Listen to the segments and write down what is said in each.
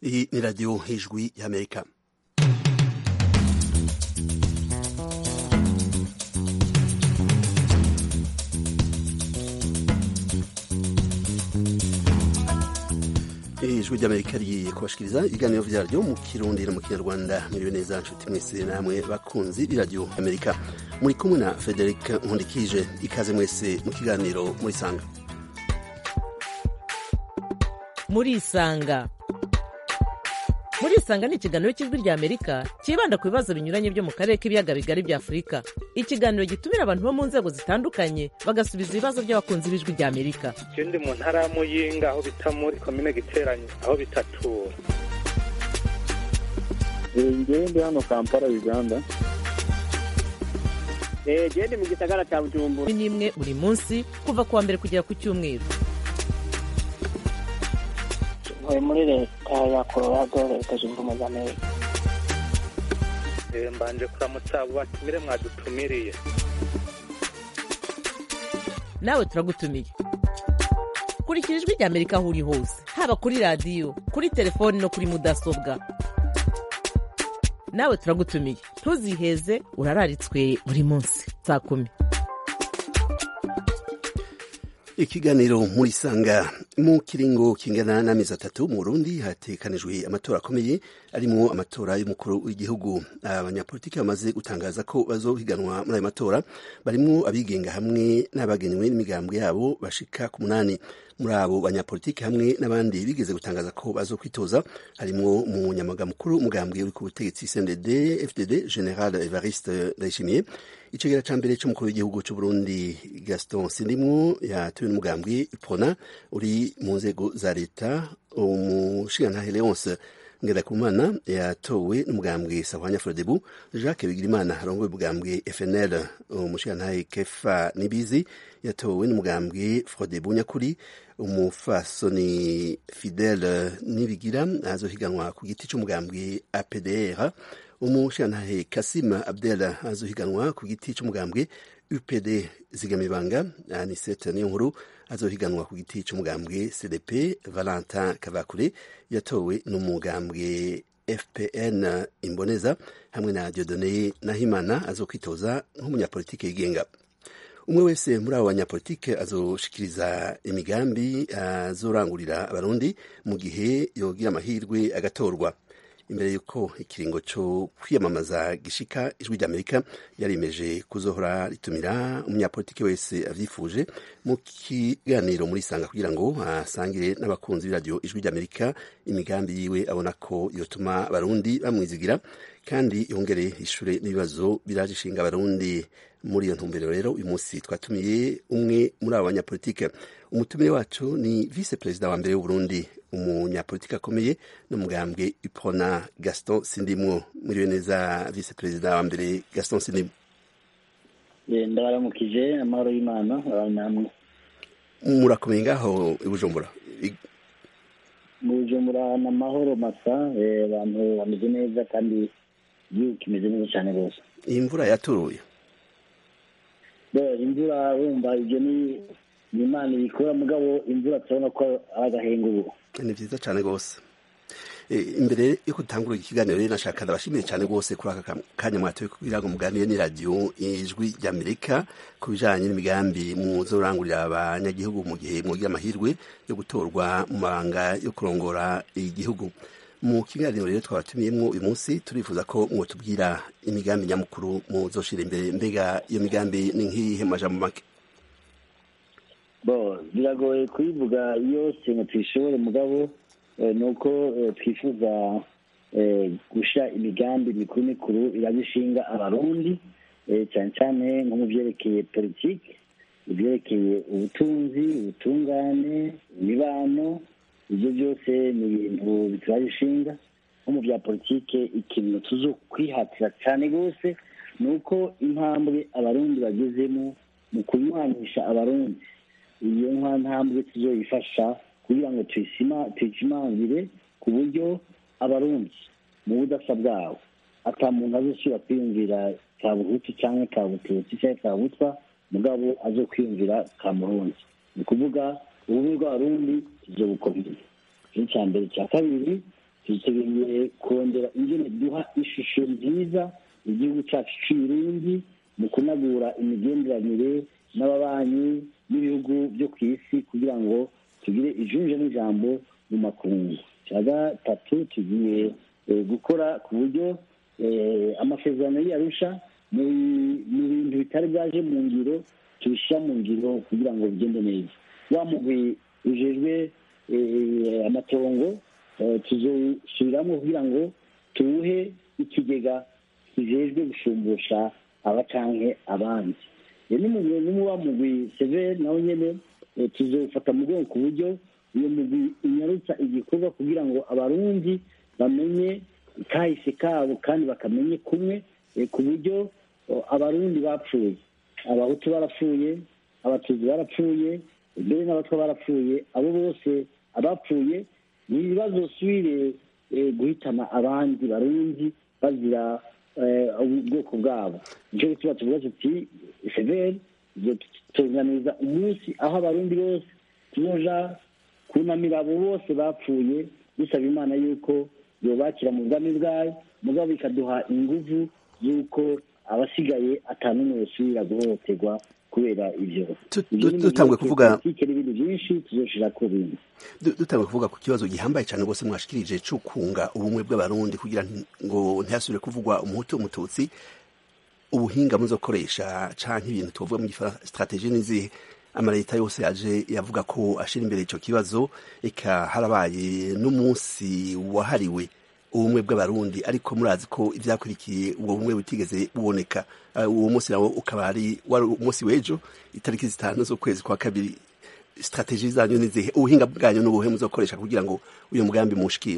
Iyi ni radiyo y'ijwi y'amerika ijwi ry'amerika rigiye kubashikiriza ibiganiro vyaryo mu kirundi no mu kinyarwanda muriwe neza nshuti mwese namwe bakunzi b'iradiyo amerika muri kumwe na frederic nkundikije ikaze mwese mu kiganiro murisanga murisanga murisanga ni ikiganiro cy'ijwi rya amerika cyibanda ku bibazo binyuranye byo mu karere k'ibiyaga bigari bya afurika ikiganiro gitumira abantu bo mu nzego zitandukanye bagasubiza ibibazo by'abakunzi b'ijwi rya amerika je ndi mu ntara ya muyinga aho bita muri komine giteranyo aho bitatura ngewe ndi hano kampala uganda gende mu gisagara cya bujumbura ni n'imwe buri munsi kuva ku wa mbere kugera ku cyumweru ntuye muri leta ya colorado leta zunze ubumwe za amerika Eh, mbanje kuramutsa abo batumire mwadutumiriye nawe turagutumiye kurikira ijwi rya amerika aho uri hose haba kuri radiyo kuri telefoni no kuri mudasobwa nawe turagutumiye ntuziheze urararitswe buri munsi saa kumi ikiganiro murisanga mu kiringo kingana n'amezi atatu mu burundi hatekanijwe amatora akomeye arimwo amatora y'umukuru w'igihugu abanyapolitiki bamaze gutangaza ko bazohiganwa muri ayo matora barimwo abigenga hamwe n'abagenywe n'imigambwe yabo bashika ku munani muri abo banyapolitiki hamwe n'abandi bigeze gutangaza ko bazokwitoza harimwo umunyamaga mukuru umugambwe uri ku butegetsi cndd fdd general evariste ndayishimiye icegera ca mbere c'umukuru w'igihugu c'uburundi gaston sindimwo yatowe n'umugambwe prona uri mu nzego za leta umushingantahe leonce ngerakumana yatowe n'umugambwe sahwanya frodebu jacques bigirimana arongoye umugambwe fnl umushingantahe kefa nibizi yatowe n'umugambwe frodebu nyakuri umufasoni fidele nibigira azohiganwa ku giti c'umugambwe apdr umushantahe kasim abdel azohiganwa ku giti c'umugambwe upd zigamibanga anisete niyo nkuru azohiganwa ku giti c'umugambwe cdp valentin kavakure yatowe n'umugambwe fpn imboneza hamwe na diodone nahimana azokwitoza nk'umunyapolitike yigenga umwe wese muri abo banyapolitike azoshikiriza imigambi azorangurira abarundi mu gihe yogira amahirwe agatorwa imbere y'uko ikiringo cyo kwiyamamaza gishika ijwi ry'amerika yarimeje kuzohora ritumira umunyapolitiki wese avyifuje mu kiganiro muri sanga kugira ngo asangire n'abakunzi b'iradiyo ijwi ry'amerika imigambi yiwe abona ko yotuma abarundi bamwizigira kandi yongere ishure n'ibibazo biraje ishinga abarundi muri iyo ntumbero rero uyu munsi twatumiye umwe muri abo banyapolitike umutumire wacu ni vice perezida wa mbere w'uburundi umunyapolitike akomeye n'umugambwe ipona gaston sindimwo muriwe neza vice perezida wa mbere gaston sindimwo ndabaramukije amahoro y'imana abantu namwe murakomeye ngaho i bujumbura I- mu bujumbura ni amahoro masa eh, abantu bameze neza kandi igihugu kimeze neza cyane rwose iyi mvura yaturuye Bo, imvura wumva ibyo ni ni imana ibikora mugabo imvura turabona ko ari agahenguro ni vyiza cane rwose Eh, imbere yo gutangura ikiganiro rero nashaka ndabashimiye cyane rwose kuri aka kam- kanya mwatoye kugira ngo muganire n'iradiyo ijwi ry'amerika ku bijanye n'imigambi muzorangurira abanyagihugu mu gihe mwogira amahirwe yo gutorwa mu mabanga yo kurongora igihugu mu kiganiro rero twabatumiyemwo uyu munsi turifuza ko mwotubwira imigambi nyamukuru muzoshira imbere mbega iyo migambi ni nk'iyihe mu majambo make bo biragoye kuyivuga yose ngo tuyishobore mugabo eh, ni uko eh, twifuza eh, gusha imigambi mikuru mikuru irabishinga abarundi eh, cyane cyane nko mu byerekeye politiki ibyerekeye ubutunzi ubutungane imibano ibyo byose ni ibintu biturabishinga nko mu bya politike ikintu tuzo kwihatira cyane rwose ni uko intambwe abarundi bagezemo mu kunywanisha abarundi iyo nka ntambwe tuzoyifasha kugira ngo tuyisima tuyishimangire ku buryo abarundi mu budasa bwabo ata muntu azosubira kwiyumvira ka buhutu cyangwa ka bututsi cyangwa ka butwa mugabo azo kwiyumvira ka murundi ni ukuvuga ubumwe bw'abarundi tuzobukomeza icyo cya mbere cya kabiri dutegereye kongera ingene duha ishusho nziza igihugu cyacu cy'uburundi mu kunagura imigenderanire n'ababanyi n'ibihugu byo ku isi kugira ngo tugire ijunje n'ijambo mu makungu cya gatatu tugiye gukora ku buryo amasezerano y'arusha mu bintu bitari byaje mu ngiro tubishyira mu ngiro kugira ngo bigende neza wa mugwi ujejwe amatongo tuzosubiramo kugira ngo tuwuhe ikigega kijejwe gushumbusha abacanke abandi n'umuba mugwi severe nawe nyene tuzofata mu rwego ku buryo uyo mugwi unyarutsa igikorwa kugira ngo abarundi bamenye kahise kabo kandi bakamenye kumwe ku buryo abarundi bapfuye abahutu barapfuye abatutsi barapfuye mbere n'abatwa barapfuye abo bose abapfuye ntibazosubire guhitana abandi barundi bazira ubwoko bwabo nicyo gituma tuvuga tuti severi tutunganiza umunsi aho abarundi bose tuzoja kunamira abo bose bapfuye dusaba imana yuko yobakira mu bwami bwayo mugabo bikaduha inguvu y'uko abasigaye atanumwe yosubira guhohoterwa kubera ivyo dutangwe kuvuga n'ibintu byinshi tuzoshira ku bindi dutangwe kuvuga ku kibazo gihambaye cyane rwose mwashikirije cyo kunga ubumwe bw'abarundi kugira ngo ntihasubire kuvugwa umuhutu umututsi ubuhinga muzokoresha canke ibintu tuvuga mu strategie n'izihe amaleta yose yaje yavuga ko ashira imbere ico kibazo eka harabaye n'umunsi wahariwe ubumwe bw'abarundi ariko murazi ko ivyakurikiye ubwo bumwe butigeze buboneka uwo munsi nawo ukaba ari wari umunsi w'ejo itariki zitanu z'ukwezi kwa kabiri strategie zanyu nizihe ubuhinga bwanyu n'ubuhe muzokoresha kugira ngo uyu mugambi mushikire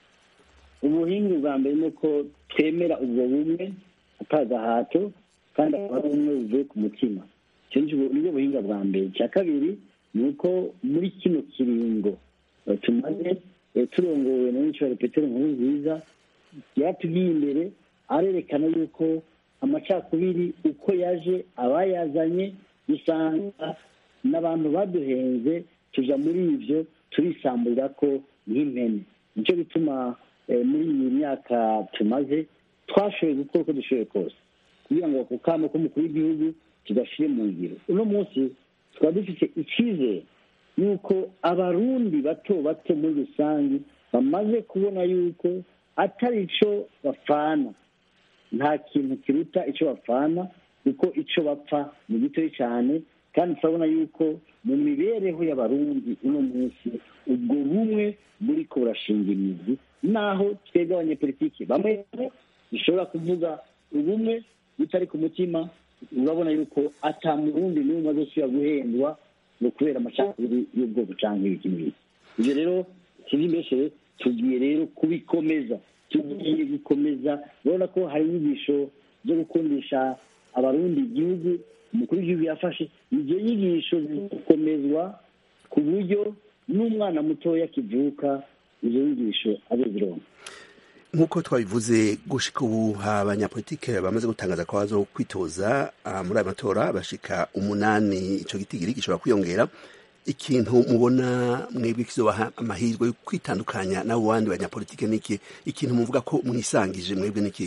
ubuhinga bwa mbere ni uko twemera ubwo bumwe atagahato kandi akaba ari ubumwe buvuye ku mutima nibwo buhinga bwa mbere icya kabiri ni uko muri kino kiringo tumaze turongowe na nyinshi petero nkuru nziza yatugiye imbere arerekana yuko amacakubiri uko yaje abayazanye dusanga n'abantu baduhenze tuja muri ivyo turisamburira ko nk'impene nicyo bituma muri iyi myaka tumaze twashoboye gukora uko dushoboye kose kugira ngo ako kamo k'umukuru w'igihugu tugashire mu ngiro uno munsi tukaba dufite icyizere yuko abarundi bato bato muri rusange bamaze kubona yuko atari ico bapfana nta kintu kiruta ico bapfana kuko ico bapfa ni gitoyi cyane kandi turabona yuko mu mibereho y'abarundi uno munsi ubwo bumwe buriko burashinga imizi naho twebwe abanyepolitiki bamwe dushobora kuvuga ubumwe butari ku mutima urabona yuko ata murundi n'umwe azosubira guhendwa ngo kubera amacakubiri y'ubwoko canke ibiki n'ibiki ivyo rero sivyimbeshere tugiye rero kubikomeza tugiye gukomeza urabona ko hari inyigisho zo gukundisha abarundi igihugu umukuru w'igihugu yafashe izo nyigisho zikomezwa ku buryo n'umwana mutoya kivuka izo nyigisho azozironka nk'uko twabivuze gushika ubu abanyapolitike bamaze gutangaza ko bazo kwitoza muri aya matora bashika umunani ico gitigiri gishobora kwiyongera ikintu mubona mwebwe kizobaha amahirwe yo kwitandukanya n'abo bandi banyapolitike niki ikintu muvuga ko mwisangije mwebwe niki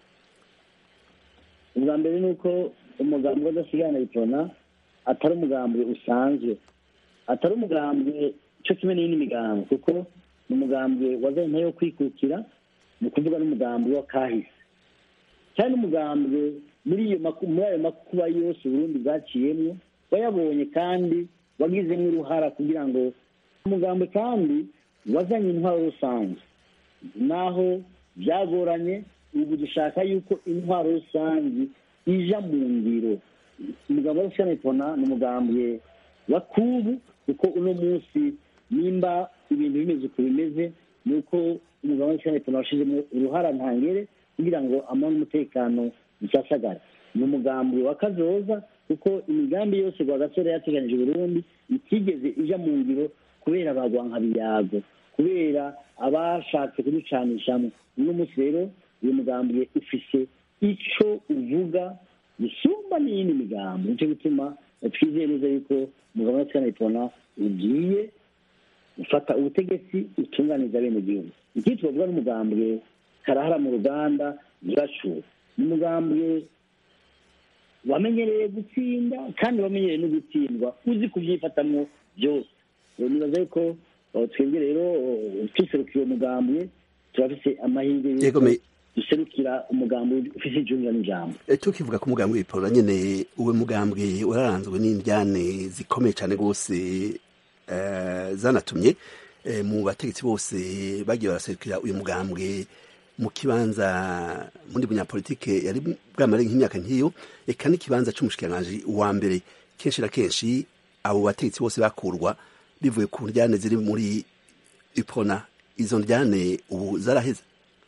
ubwa mbere ni uko umugambi w'adasigana bitona atari umugambi usanzwe atari umugambi cyo kimwe n'iyindi migambi kuko ni umugambi wazanye yo kwikukira ni ukuvuga n'umugambi wa kahise cyane umugambi muri iyo muri ayo makuba yose uburundi bwaciyemo wayabonye kandi wagizemo uruhara kugira ngo umugambi kandi wazanye intwaro rusange naho byagoranye ubu dushaka yuko intwaro rusange ija mu ngiro umugambi wa rusange ni umugambi wa kubu kuko uno munsi nimba ibintu bimeze uko bimeze ni uko umugabo w'ishyirahamwe tuna washizemo uruhara ntangere kugira ngo amahoro n'umutekano bisasagara ni umugambi wa kazoza kuko imigambi yose rwagasore yateganije Burundi itigeze ija mu ngiro kubera abagwanka biyago kubera abashatse kuducanishamo uno munsi rero uyu mugambi ufise ico uvuga bisumba n'iyindi migambi nicyo gituma twizeye neza yuko umugabo w'ishyirahamwe tuna ugiye ufata ubutegetsi utunganiza bene gihugu ikindi twavuga n'umugambwe karahara mu ruganda ntibacure ni umugambwe wamenyereye gutsinda kandi wamenyereye no gutsindwa uzi kubyifatamwo byose Eh, nibaza yuko eh, twebwe rero eh, tuserukiye uwo mugambwe turafise amahirwe Yego, yuko me- duserukira umugambwe ufise ijunja n'ijambo Eh, tukivuga ko umugambwe w'iporora nyene uwe mugambwe wararanzwe n'indyane zikomeye cyane rwose eh, zanatumye eh, mu bategetsi bose bagiye baraserukira uyu mugambwe mu kibanza muri bunyapolitike yari bwamare nk'imyaka nk'iyo eka n'ikibanza c'umushikiranganji wa mbere kenshi na kenshi abo bategetsi bose bakurwa bivuye ku ndyane ziri muri ipona izo ndyane ubu zaraheze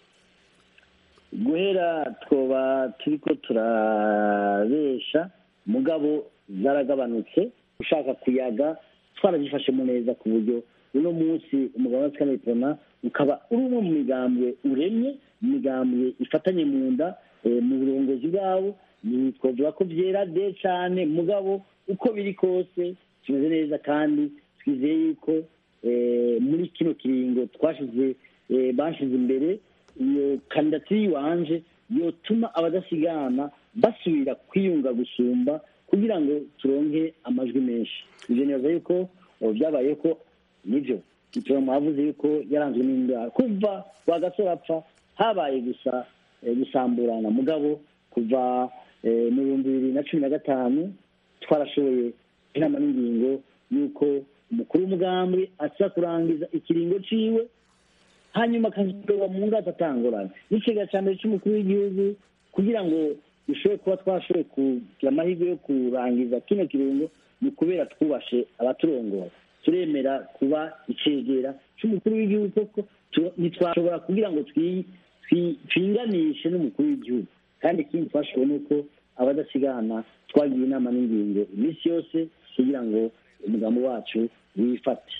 guhera twoba turiko turabesha mugabo zaragabanutse ushaka kuyaga twaragifashemo neza ku buryo uno munsi umugabo wa sikanepona ukaba uri umwe mu migambwe uremye mu migambwe ifatanye mu nda eh, mu burongozi bwabo ni twavuga ko vyera de cane mugabo uko biri kose kimeze neza kandi twizeye yuko eh, muri kino kiringo twashize eh, bashize imbere iyo kandidatire yiwanje yotuma abadasigana basubira kwiyunga gusumba kugira ngo turonke amajwi menshi ivyo nibaza yuko ubu byabaye ko nivyo itora mwavuze yuko yaranzwe n'indwara kuva kwa gasore apfa habaye gusa eh, gusamburana mugabo kuva eh, mu bihumbi bibiri na cumi na gatanu twarashoboye inama n'ingingo y'uko umukuru w'umugambwe aza kurangiza ikiringo ciwe hanyuma akazitorwa mu ngata atangorana n'ikigega cya mbere cy'umukuru w'igihugu kugira ngo dushobore kuba twashoboye kugira amahirwe yo kurangiza kino kirungo ni ukubera twubashe abaturongora turemera kuba icegera cy'umukuru w'igihugu koko tu- ntitwashobora kugira ngo twi- twi- twinganishe n'umukuru w'igihugu kandi ikindi twashoboye ni uko abadasigana twagiye inama n'ingingo iminsi yose kugira ngo umugambi wacu wifate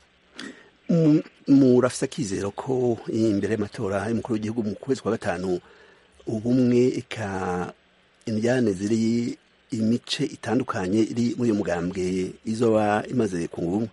Mu- murafise akizero ko imbere y'amatora y'umukuru w'igihugu mu kwezi kwa gatanu ubumwe eka indyane ziri imice itandukanye iri muri uyu mugambwe izoba imaze kunga ubumwe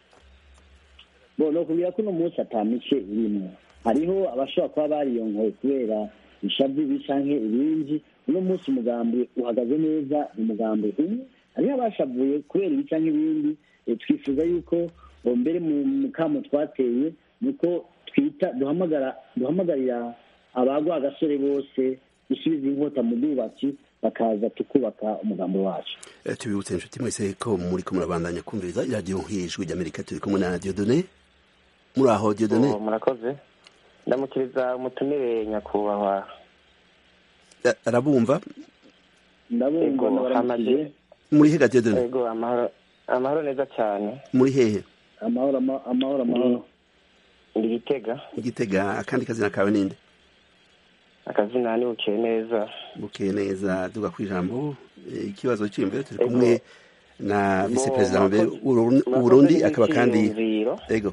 bo ni ukubwira ko uno munsi ata mice irimo hariho abashobora kuba bariyonkoye kubera ishavu ibi canke ibindi uno munsi umugambi uhagaze neza ni umugambi umwe hariho abashavuye kubera ibi canke ibindi Eh, twifuza yuko eh, mbere mu mukamo twateye nuko twita duhamagara duhamagarira abagwa agasore bose gusubiza inkota mu bwubatsi bakaza tukubaka umugambi wacu Eh, tubibutse inshuti mwese ko muriko murabandanya kumviriza iradiyo nk'ijwi ry'amerika turi kumwe na diodone muri aho diodone Oh, murakoze ndamukiriza umutumire nyakubahwa Eh, arabumva ndabumva Ego, ndabaramukije hamaze- muri hega diodone ego amahoro amahoro neza cyane muri hehe amahoro ama- amahoro amahoro ndi gitega igitega akandi kazina kawe ninde akazina ni bukeye neza bukeye neza duga ku ijambo Eh, ikibazo cy'imbere turi Ego. kumwe na visi Bo, perezida wa mbere murakoze- w'Uburundi- murakoze w'uburundi akaba kandi n'icyiyumviro. ego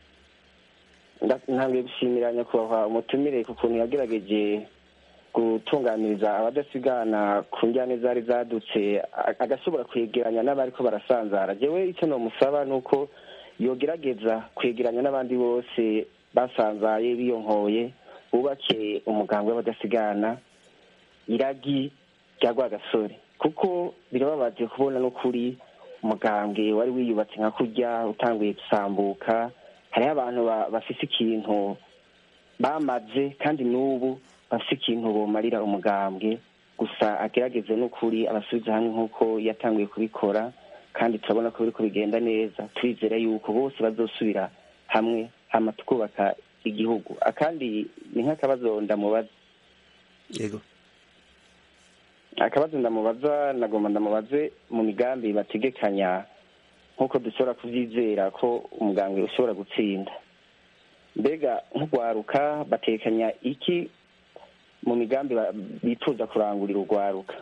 Nda- ntabwo gushimira nyakubahwa umutumire ku kuntu yagerageje gutunganiriza abadasigana ku njyane zari zadutse a- agashobora kwegeranya n'abariko barasanzara jewe icyo nomusaba ni uko yogerageza kwegeranya n'abandi bose basanzaye biyonkoye bubake umuganga w'abadasigana iragi rya rwagasore kuko birababaje kubona n'ukuri umugambwe wari wiyubatse nka kurya utanguye gusambuka hariho abantu ba- bafise ikintu bamaze kandi n'ubu bafise ikintu bomarira umugambwe gusa agerageze n'ukuri abasubiza hamwe nk'uko yatanguye kubikora kandi turabona ko biriko bigenda neza turizera yuko bose bazosubira hamwe hama tukubaka igihugu akandi ni nk'akabazo ndamubaza ego akabazo ndamubaza nagomba ndamubaze mu migambi bategekanya nk'uko dushobora kuvyizera ko umugambwe ushobora gutsinda mbega nk'urwaruka batekanya iki mu migambi ba- bifuza kurangurira urwaruka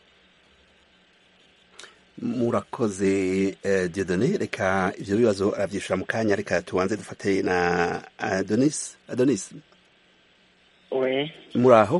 murakoze eh, diodone reka ivyo bibazo aravyishura mu kanya reka tubanze dufate na adonis adonis we muri aho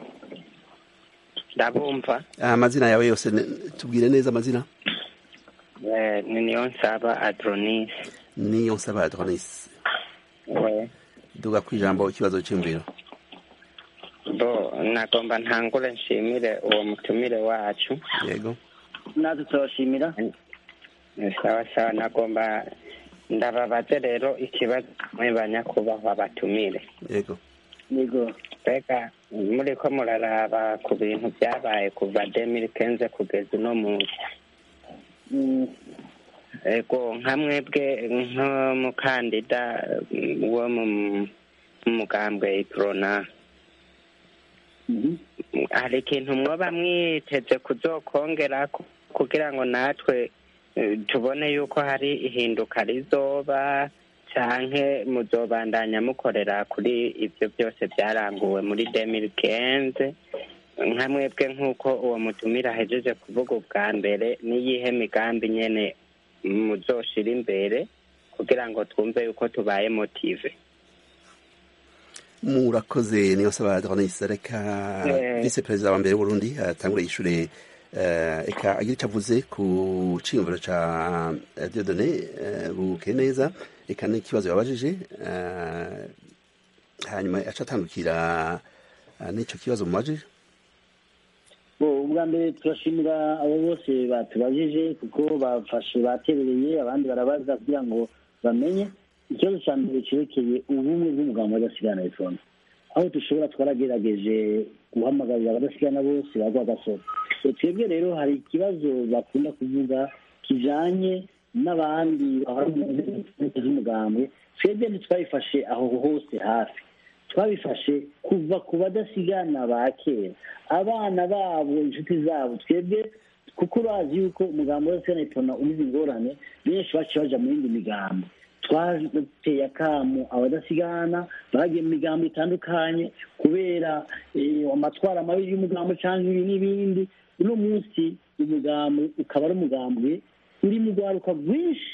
ndabumva amazina yawe yose ne- tubwire neza amazina Eh, ni niyo nsaba adronis niyo nsaba adonis we duga ku ijambo ikibazo cy'imviro bo nagomba ntangure nshimire uwo mutumire wacu yego natwe turabashimira Eh, sawa sawa nagomba ndababaze rero ikibazo mwe banyakubahwa batumire yego yego mbega muriko muraraba ku bintu byabaye kuva demiri kenze kugeza uno munsi Mm, ego nka mwebwe nk'umukandida mm, wo mu mu mugambwe iprona mhm. hari ikintu mwoba mwiteze kuzokongera ku- kugira ngo natwe eh, tubone yuko hari ihinduka rizoba canke muzobandanya mukorera kuri ivyo byose byaranguwe muri demiri kenze nka mwebwe nk'uko uwo mutumira ahejeje kuvuga ubwa mbere n'iyihe migambi nyene muzoshira imbere kugira ngo twumve yuko tubaye motive murakoze niyo nsaba adonis reka Eh. vice perezida wa mbere w'uburundi atangure yishure eh, eka agira icyo avuze ku ciyumviro ca eh, diodone eh, buke neza eka n'ikibazo yabajije eh, hanyuma aca atandukira eh, n'ico kibazo mumajije bo ubwa mbere turashimira abo bose batubajije kuko bafashe baterereye abandi barabaza kugira ngo bamenye ikibazo cya mbere cyerekeye ubumwe bw'umugabo w'abadasigana iphone aho dushobora twaragerageje guhamagarira abadasigana bose bagwa agasoro E, twebwe rero hari ikibazo bakunda kuvuga kijanye n'abandi bahora mu nzego z'umugambwe twebwe ntitwabifashe aho hose hafi twabifashe kuva ku badasigana ba kera abana babo inshuti zabo twebwe kuko urazi yuko umugambi wose na umize ingorane benshi baciye baja mu yindi migambo twateye akamu abadasigana bagiye mu migambo itandukanye kubera eh, amatwara mabi y'umugambo cyangwa ibi n'ibindi uno munsi umugambi ukaba ari umugambwe uri mu rwaruka rwinshi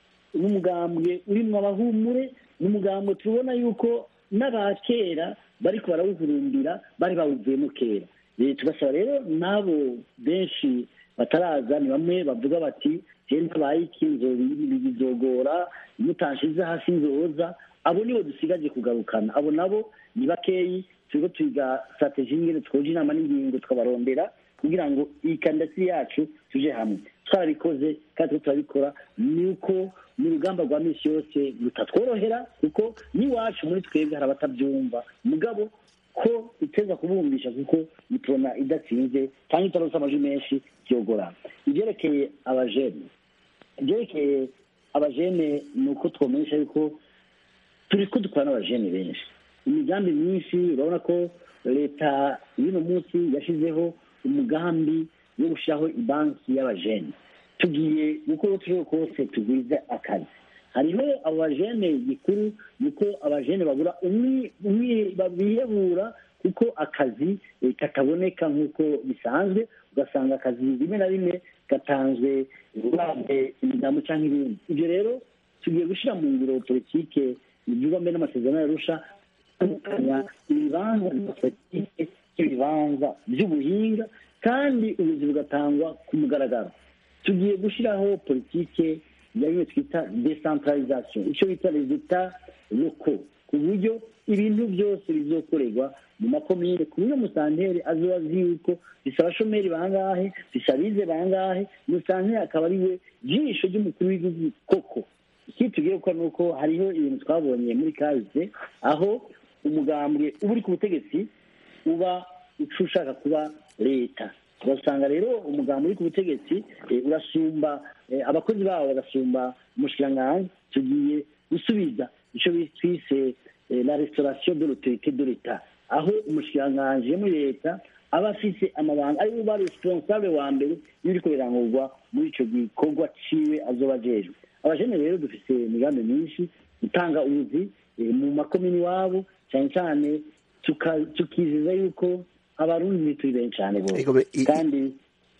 n'umugambwe urimo abahumure n'umugambwe tubona yuko n'abakera bariko barawuhurumbira bari bawuvuyemo kera Eh, tugasaba rero n'abo benshi bataraza ni bamwe bavuga bati je ntabaye iki nzo- bizogora mutanshize hasi nzoza abo nibo dusigaje kugarukana abo nabo ni bakeyi turiko twiga strategie ingene twoja inama n'ingingo tukabarondera kugira ngo iyi kandidatire yacu tuje hamwe twarabikoze kandi turiko turabikora ni uko mu rugamba rwa misi yose rutatworohera kuko n'iwacu muri twebwe hari abatabyumva mugabo ko iteza kubumvisha kuko itona idatsinze cyangwa itarose amajwi menshi byogorana ibyerekeye abajene ibyerekeye abajene ni uko twomenyesha yuko turi ko dukora n'abajene benshi imigambi myinshi urabona ko leta y'uno munsi yashyizeho umugambi wo gushyiraho ibanki y'abajene tugiye gukora uko turiho kose tugwize akazi hariho abo bajene gikuru nuko abajene babura umwi- umwi- bihebura kuko akazi eh, kataboneka nk'uko bisanzwe ugasanga akazi rimwe na rimwe gatanzwe uravye imigambo cyangwa ibindi ibyo rero tugiye gushyira mu ngiro politike bivugwa mbere n'amasezerano yarusha gutandukanya ibibanza bya politike n'ibibanza by'ubuhinga kandi ubuzi bugatangwa ku mugaragaro tugiye gushyiraho politike ya bimwe twita decentralisation icyo bita resultat loko ku buryo ibintu byose bizokorerwa mu makomine ku buryo musanteri azoba azi yuko bisaba abashomeri bangahe bisaba abize bangahe musanteri akaba ari we jisho ry'umukuru w'igihugu koko ikindi tugiye gukora ni uko hariho ibintu twabonye muri kahise aho umugambwe uba uri ku butegetsi uba uca ushaka kuba leta ugasanga rero umugambi uri ku butegetsi eh, urasumba eh, abakozi bawo bagasumba umushikiranganji tugiye gusubiza icyo twise eh, la restauration de l'autorité de l'etat aho umushikiranganji muri leta aba afise amabanga ari ba responsable wa mbere y'ibiriko birangurwa muri ico gikorwa ciwe azoba ajejwe abajene rero dufise imigambi myinshi gutanga ubuzi eh, mu makomini iwabo cyane cyane tuka- tukiziza yuko abarundi turi benshi cyane bose Ego be- i- kandi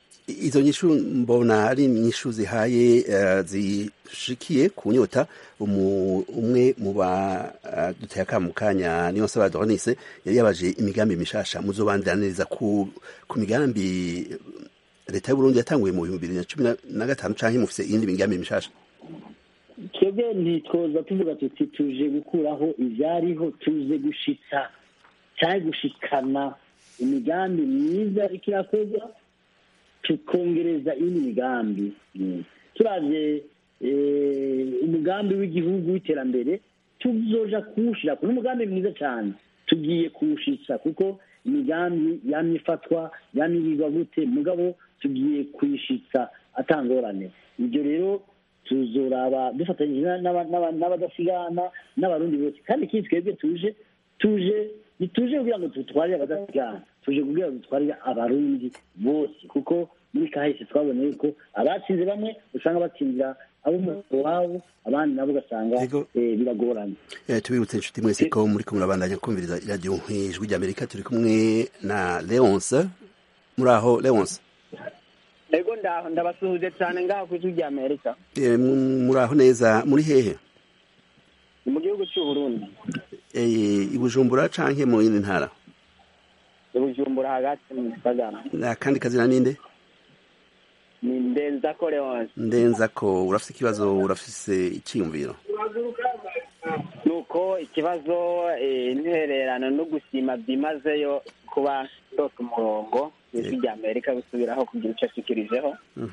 izo nyishu mbona ari nyishu zihaye eh, zishikiye ku nyota umu- umwe mu ba eh, duteye akamu kanya niyo nsaba Adonis yari yabaje imigambi mishasha muzobandaniriza ku ku migambi leta y'uburundi yatanguye mu bihumbi bibiri na cumi na gatanu canke mufise iyindi migambi mishasha twebwe ntitwoza tuvuga tuti tuje gukuraho ivyariho tuze gushitsa cyangwa gushikana imigambi myiza iriko irakorwa tukongereza iyindi migambi turavye umugambi w'igihugu w'iterambere tuzoja kuwushira ni umugambi mwiza cyane tugiye kuwushitsa kuko imigambi yamye ifatwa yamye irigwa gute mugabo tugiye kuyishitsa atangorane ibyo rero tuzoraba dufatanyije n'abadasigana n'abarundi bose kandi ikindi twebwe tuje tuje ntituje kugira ngo dutwarire abadasigana tuje kugira ngo dutwarire abarundi bose kuko muri kahise twabonye yuko abatsinze bamwe usanga batsindira abo mu wabo abandi nabo ugasanga biragoranye tubibutse inshuti mwese ko muri ko murabandanya kumviriza iradiyo ijwi ry'amerika turi kumwe na leonce muri aho leonce ego ndaho ndabasuhuje cyane ngaho ku ijwi ry'amerika muri aho neza muri hehe ni mu gihugu cy'u Burundi i bujumbura canke mu yindi ntara i bujumbura hagati mu gisagara akandi kazina ninde ni ndenzako leonce ndenzako urafise ikibazo urafise icyiyumviro nuko ikibazo intererano no gushima byimazeyo kuba ndose umurongo ijwi rya amerika gusubiraho kugira icyo ashikirijeho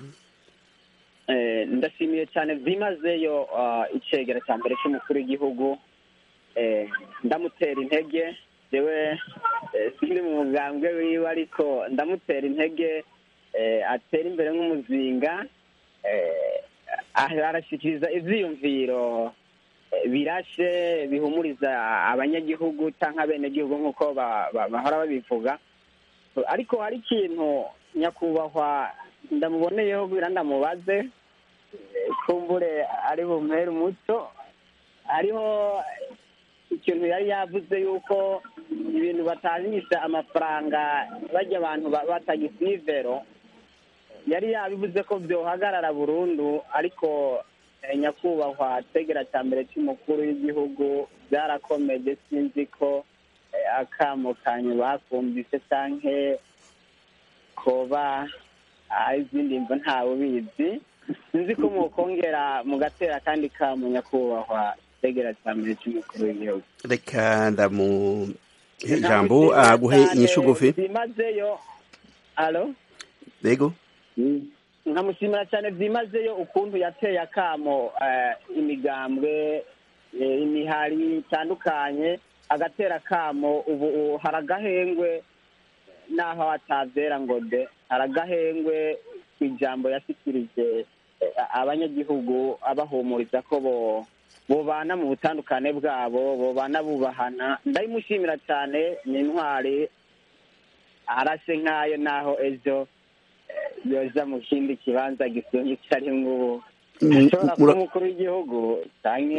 ndashimiye cyane byimazeyo icegera cya mbere cy'umukuru w'igihugu ndamutera intege yewe sindi mu mugambwe wiwe ariko ndamutera intege atera imbere nk'umuzinga arashyikiriza ibyiyumviro birashe bihumuriza abanyagihugu cyangwa abenegihugu nk'uko bahora babivuga ariko hari ikintu nyakubahwa ndamuboneyeho bwira ndamubaze kumbure ari bumere umuco hariho ikintu yari yavuze yuko ibintu batanisha amafaranga bajya abantu batagisivero yari yabivuze ko byohagarara burundu ariko nyakubahwa tegera cya mbere cy'umukuru w'igihugu byarakomeje sinzi ko akamo kanyu bakumvise cyangwa koba izindi mvo ntawe ubizi sinzi ko mukongera mugatera kandi kamo nyakubahwa tegera cya mbere cy'umukuru w'igihugu reka ndamuhe ijambo aguhe inyishu ngufi byimazeyo alo yego nkamushimira cyane byimazeyo ukuntu yateye akamo imigambwe imihari itandukanye agatera akamo ubu hari agahengwe n'aho atabyera ngo de hari agahengwe ku ijambo yashyikirije abanyagihugu abahumuriza ko bobana mu butandukane bwabo bobana bubahana ndayimushimira cyane ni intwari arase nk'ayo naho ejo yoza mu kindi kibanza gisumba icyo ari ngubu ashobora kuba umukuru w'igihugu cyangwa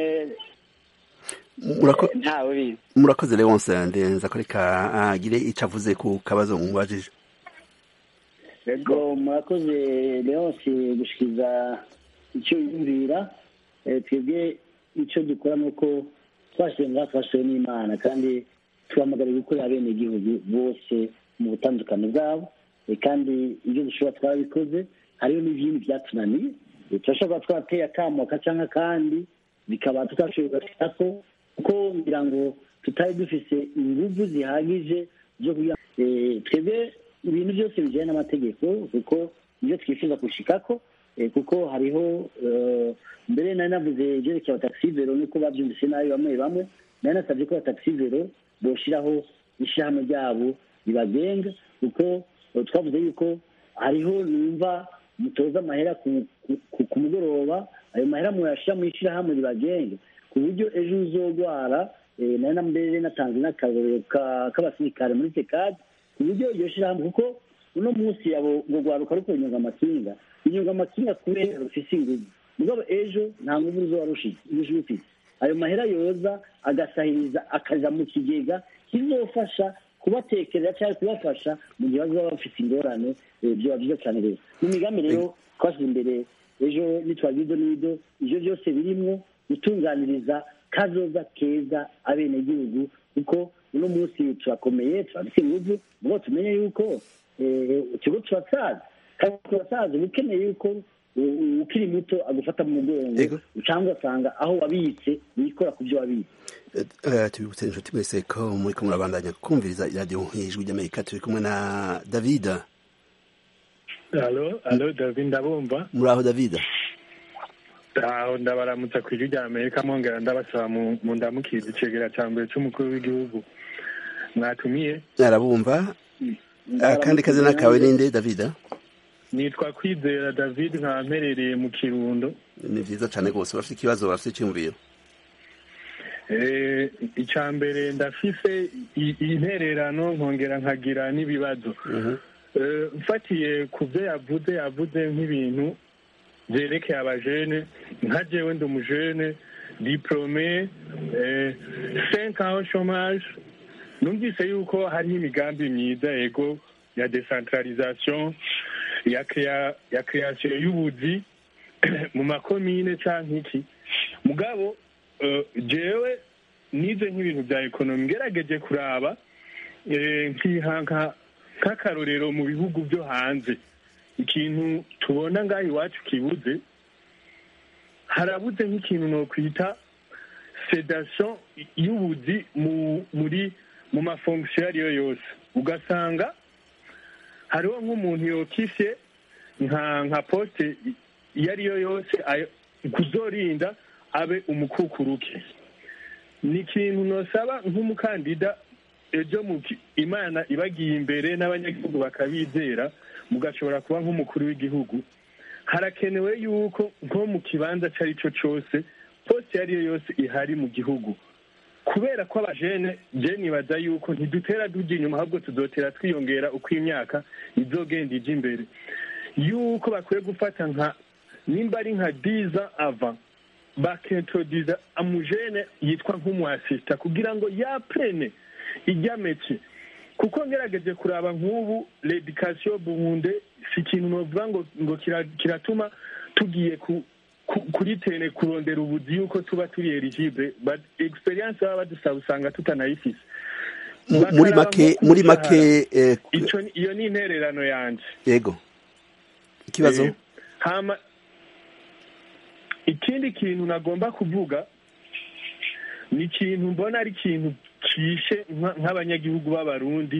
ntawe ubizi murakoze leonce ndenza ko reka agire icyo avuze ku kabazo mubajije yego murakoze leonce gushyikiza icyo yumvira twebwe icyo dukora ni uko twashyize ngaha twashizeho n'imana kandi tuhamagariye gukorera abenegihugu bose mu butandukane bwabo kandi ibyo dushobora twabikoze hariho n'ibindi byatunaniye turashobora kuba twateye akamoka cyangwa kandi bikaba tutashoboye kugashika ko kuko ngira ngo tutari dufise ingufu zihagije zo kugira twebwe ibintu byose bijyanye n'amategeko kuko ibyo twifuza gushikako kuko hariho mbere nari navuze ibyerekeye abataxivero nuko babyumvise nabi bamwe bamwe nari nasabye ko abataxivero boshyiraho ishyirahamwe ryabo ribagenga kuko twavuze yuko hariho numva mutoza amahera ku mugoroba ayo mahera muyashyira mu ishyirahamwe ribagenga ku buryo ejo uzogwara nari na mbere natanze n'akarorero k'abasirikare muri tekadi ku buryo iryo shyirahamwe kuko uno munsi yabo ngo rwaruka ruko inyunga amakinga inyunga amakinga kubera rufise inguvu mugabo ejo nta nguvu ruzoba rufite ayo mahera yoza agasahiriza akaja mu kigega kizofasha kubatekerera cyangwa kubafasha mu gihe bazaba bafite ingorane byoba byiza cyane rero mu migambi rero twashyize imbere ejo nitwagira ido n'ido ibyo byose birimwo gutunganiriza kazoza keza abenegihugu kuko uno munsi turakomeye turafite inguvu mubo tumenye yuko ikigo turatsaza kandi ku basaza uba ukeneye yuko u- u- ukiri muto agufata mu mugongo Yego. cyangwa ugasanga aho wabitse wikora ku byo wabitse Eh, tubibutse inshuti mwese ko muri ko murabandanya kumviriza iradiyo ijwi ry'amerika turi kumwe na david alo alo david ndabumva muri aho david aho ndabaramutsa ku ijwi rya amerika mwongera ndabasaba mu mu ndamukizi icegera cya mbere cy'umukuru w'igihugu mwatumiye arabumva akandi kazina kawe ninde david nitwa kwizera david nkaba mperereye mu kirundo ni vyiza cane rwose urafite ikibazo urafite icyumviro Eh, icya mbere ndafise i- intererano nkongera nkagira n'ibibazo Eh, mfatiye ku byo yavuze yavuze nk'ibintu byerekeye abajene nka jewe ndi umujene diplome eh, cinq ans au chômage numvise yuko hariho imigambi myiza yego ya decentralisation ya crea- ya création y'ubuzi mu makomine canke iki mugabo eh, jewe nize nk'ibintu bya ekonomi ngerageje kuraba eh, nkiha nka- nk'akarorero mu bihugu byo hanze ikintu tubona ngaho iwacu kibuze harabuze nk'ikintu nokwita sedation y'ubuzi mu muri mu mafonction iyo ariyo yose ugasanga hariho nk'umuntu yokisye nka nka poste iyo ariyo yose ayo- kuzorinda abe umukukuruke ni ikintu nosaba nk'umukandida ejo mu ki- imana ibagiye imbere n'abanyagihugu bakabizera mugashobora kuba nk'umukuru w'igihugu harakenewe yuko nko mu kibanza icyo ari cyo cyose poste iyo ari yo yose ihari mu gihugu kubera ko abajene je nibaza yuko ntidutera tujya inyuma ahubwo tuzotera twiyongera uko imyaka izogenda ija imbere yuko bakwiye gufata nka nimba ari nka diza ava bakintroduza amujene yitwa nk'umuasista kugira ngo yaprene ijya meke kuko ngerageje kuraba nk'ubu l'education bunde si ikintu novuga ngo ngo kira- kiratuma tugiye ku ku- kuri tene kurondera ubuzi yuko tuba turi eligible but experience baba badusaba usanga tutanayifise Mu- muri Bakaraba make nko ku muri mushahara. make eh, Ico ni- iyo ni intererano yanje yego ikibazo Eh, hama ikindi kintu nagomba kuvuga ni ikintu mbona ari ikintu kishe nka- nk'abanyagihugu b'abarundi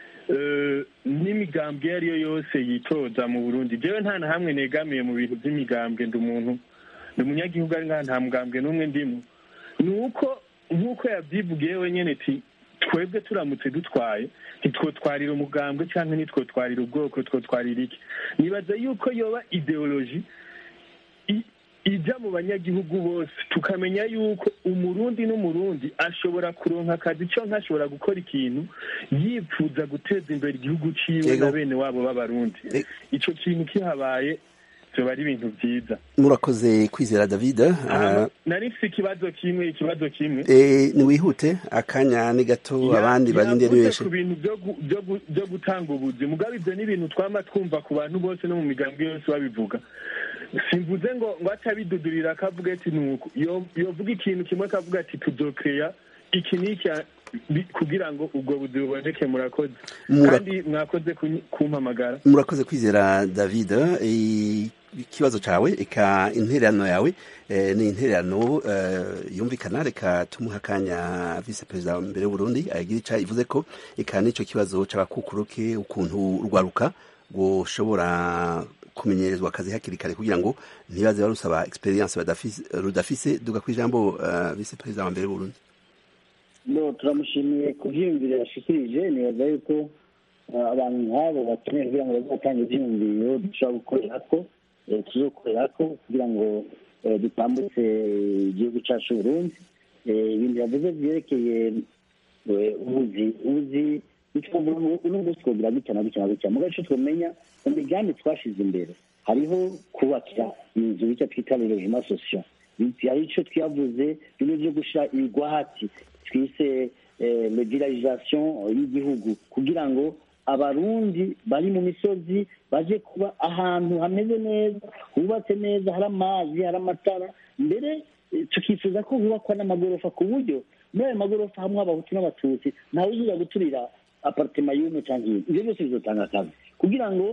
eh, n'imigambwe iyo ari yo yose yitoza mu burundi jewe nta na hamwe negamiye mu bintu by'imigambwe ndi umuntu ndi umunyagihugu ari ngaha nta mugambwe n'umwe ndimo ni uko nk'uko yabyivugiye wenyine ati twebwe turamutse dutwaye ntitwotwarira umugambwe cyangwa ntitwotwarira ubwoko twotwarira iki nibaza yuko yoba ideoloji i- ijya mu banyagihugu bose tukamenya yuko umurundi n'umurundi ashobora kuronka akazi cyo nkashobora gukora ikintu yipfuza guteza imbere igihugu ciwe Yego. na bene wabo b'abarundi Eh. ico kintu kihabaye vyoba ari ibintu vyiza murakoze kwizera david Hama, Ah, nari mfise ikibazo kimwe ikibazo kimwe eh, niwihute akanya ni gato abandi barinde ni yavuze benshi ku bintu byo gu- byo gu- byo gutanga ubuzi mugabe ibyo ni ibintu twama twumva ku bantu bose no mu migambi yose babivuga simvuze ngo ngo atabidudurira akavuga ati nuko Yo- yovuga ikintu kimwe akavuga ati tuzokeya iki n'iki bi- kugira ngo ubwo buzi buboneke murakoze Mura- kandi mwakoze kunyi- kumpamagara murakoze kwizera david Eh, ikibazo cawe eka intererano yawe eh, ni intererano eh, yumvikana reka tumuha akanya vice perezida mbere w'uburundi agira ica ivuze ko eka n'ico kibazo c'abakukuruke ukuntu urwaruka rwoshobora kumenyerezwa akazi hakiri kare kugira ngo ntibaze barusaba experience badafise- rudafise duga kw'ijambo eh, vice perezida wa mbere w'uburundi no turamushimiye ku byiyumviro yashikirije nibaza yuko eh, abantu nk'abo bakeneye kugira ngo bazatanga ibyiyumviro dushobora gukorera ko eh, tuzokorera ko kugira ngo eh, dutambutse igihugu cyacu Burundi Eh, ibintu yavuze byerekeye eh, ubuzi ubuzi uno munsi twogira gutya na gutya na gutya mugace twamenya mu migambi twashize imbere hariho kubakira inzu icyo twita logement social hari icyo twavuze bimwe byo gushyira ibigwahati twise legalisation y'igihugu kugira ngo abarundi bari mu misozi baje kuba ahantu hameze neza hubatse neza hari amazi hari amatara mbere eh, tukifuza ko hubakwa n'amagorofa ku buryo muri ayo magorofa hamwe abahutu n'abatutsi ntawe uzira guturira aparitema y'umwe cyangwa iyindi ibyo byose bizotanga akazi kugira ngo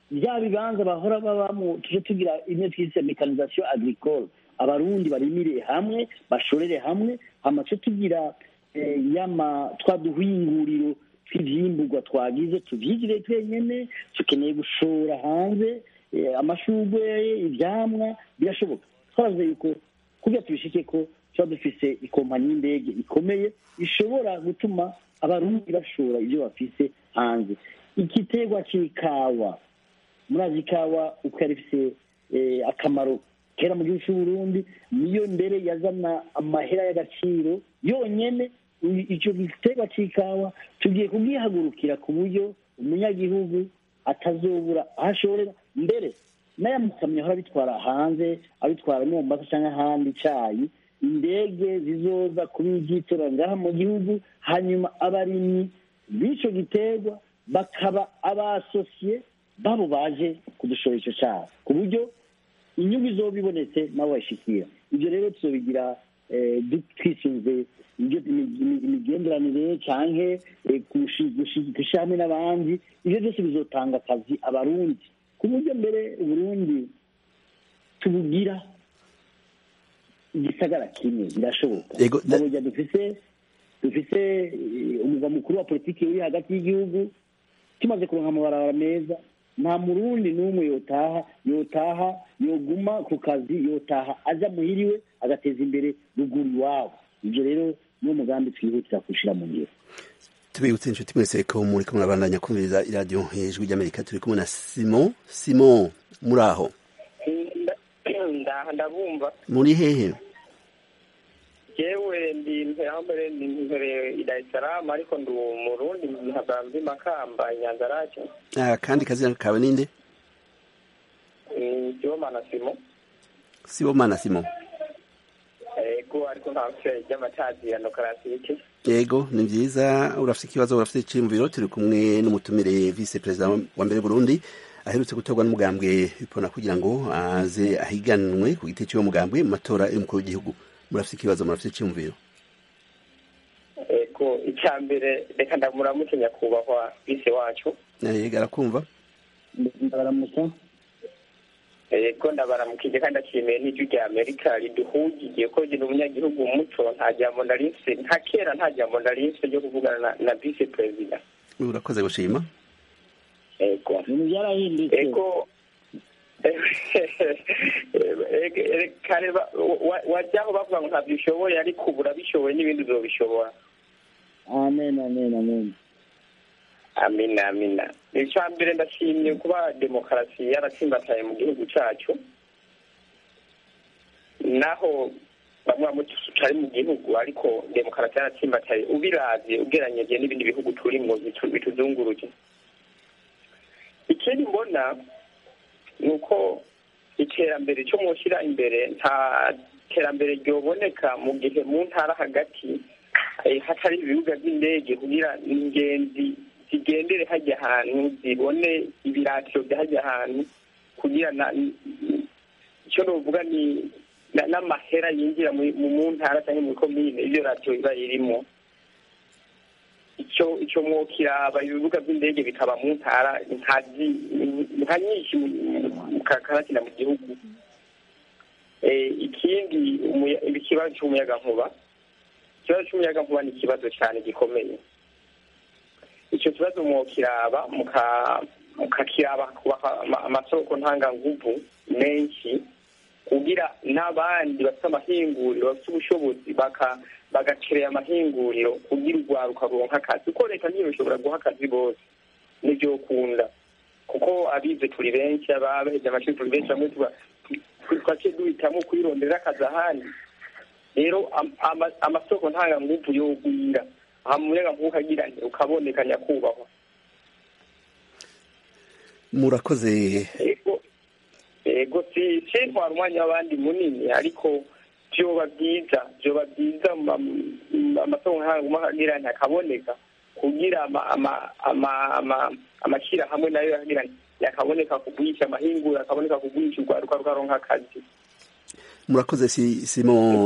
bya bibanza bahora babamo tuje tugira imwe twise mekanisation agricole abarundi barimire hamwe bashorere hamwe hama tuje tugira eh, yama twa duhinguriro tw'ivyimburwa twagize tuvyigire twenyene tukeneye gushora hanze eh, amashurwe ivyamwa birashoboka twaravuze yuko kugira tubishike ko tuba dufise ikompanyi y'indege ikomeye ishobora gutuma abarundi bashora ibyo bafise hanze igiterwa c'ikawa murazi ikawa uko yari ifise eh, akamaro kera mu gihugu c'uburundi niyo mbere yazana amahera y'agaciro yonyene i- ico giterwa c'ikawa tugiye kubwihagurukira ku buryo umunyagihugu atazobura aho ashorera mbere n'aya makamyo ahora abitwara hanze abitwara no mu mbasa cyangwa ahandi icayi indege zizoza kubigitora ngaha mu gihugu hanyuma abarimyi b'ico giterwa bakaba abasosiye babo baje kudushora ico caha ku buryo inyungu izoba ibonetse nabo bayishikira ibyo rero tuzobigira eh, du- twisunze ibyo imi- imi- imigenderanire canke eh, gushi- gushi- gushira hamwe n'abandi ivyo byose bizotanga akazi abarundi ku buryo mbere uburundi tubugira igisagara kimwe birashoboka Yego, da- burya dufise dufise eh, umugwa mukuru wa politiki uri hagati y'igihugu tumaze kuronka amabarabara meza nta murundi n'umwe yotaha yotaha yoguma ku kazi yotaha aja muhiriwe agateza imbere ruguru iwabo ibyo rero niwo mugambi twihutira kushira mu ngiro tubibutse inshuti mwese ko muri kumwe abandanya kumviriza iradiyo ijwi ry'amerika turi kumwe na simon simon muri aho Nda- ndabumva muri hehe yewe ndi mpere ndi mpere i Dar es Salaam ariko ndi umurundi nkaba mvi makamba nyanza rake Ah, kandi kazina kawe ninde Sibomana Simo sibomana simon ego ariko nta mfere ry'amatazirano karasike yego ni byiza urafite ikibazo urafite iciyumviro turi kumwe n'umutumire vice perezida wa mbere burundi aherutse gutorwa n'umugambwe bipona kugira ngo aze ahiganwe ku giti cy'uwo mugambwe mu matora y'umukuru w'igihugu murafite ikibazo murafite iciyumviro ego icya mbere reka ndamuramutse nyakubahwa bise wacu yego arakumva ndabaramusa ego ndabaramukije kandi ashimiye n'ijwi rya amerika riduhugiye ko jye umunyagihugu muto nta jambo narinse nka kera nta jambo narinse ryo kuvugana na, na vice perezida urakoze gushima ego ibintu byarahindutse ego kare ba- wa- wajyaho bavuga ngo ntabyo ushoboye ariko ubu urabishoboye n'ibindi uzobishobora amen amen amen amina amina icya mbere ndashimye kuba demokarasi yaratsimbataye mu gihugu cyacu naho bamwe bamwe tutari mu gihugu ariko demokarasi yaratsimbataye ubiravye ugereranyije n'ibindi bihugu turimo bitu- bituzunguruje ikindi mbona ni uko iterambere cyo mushyira imbere nta terambere ryoboneka mu gihe mu ntara hagati eh, hatari ibibuga by'indege kugira ingenzi zigendere hajya ahantu zibone ibiratiro byahajya ahantu kugira na icyo novuga ni na- n'amahera yinjira mu mu ntara cyangwa muri komine ibyo radiyo iba irimo icyo icyo mwokiraba ibibuga by'indege bikaba mu ntara nka zi- nka nyinshi mu- mu karakina mu gihugu Eh, ikindi umuya- ikibazo cy'umuyagankuba ikibazo cy'umuyagankuba ni ikibazo cyane gikomeye icyo kibazo mwokiraba muka- mukakiraba kubaka ama- amasoko ntanganguvu menshi kugira n'abandi bafite amahinguriro bafite ubushobozi baka bagakereye amahinguriro kugira urwaruka ruronka akazi kuko leta ntibishobora guha akazi bose nibyo ukunda kuko abize turi benshi abaheje amashuri turi benshi bamwe tuba twake duhitamo kwirondera akazi ahandi rero am- ama- amasoko ntanganguvu yogwira aha muyaga nkuko agira nti ukaboneka nyakubahwa murakoze ego ego si sintwara umwanya w'abandi munini ariko vyoba byiza vyoba byiza ma- ma- amasoko ntanganguvu agira nti akaboneka kugira ama- ama- ama- ama- amashyirahamwe nayo yagira nti yakaboneka kugwisha amahinguro akaboneka kugwisha urwaruka rukaronka akazi murakoze si, simo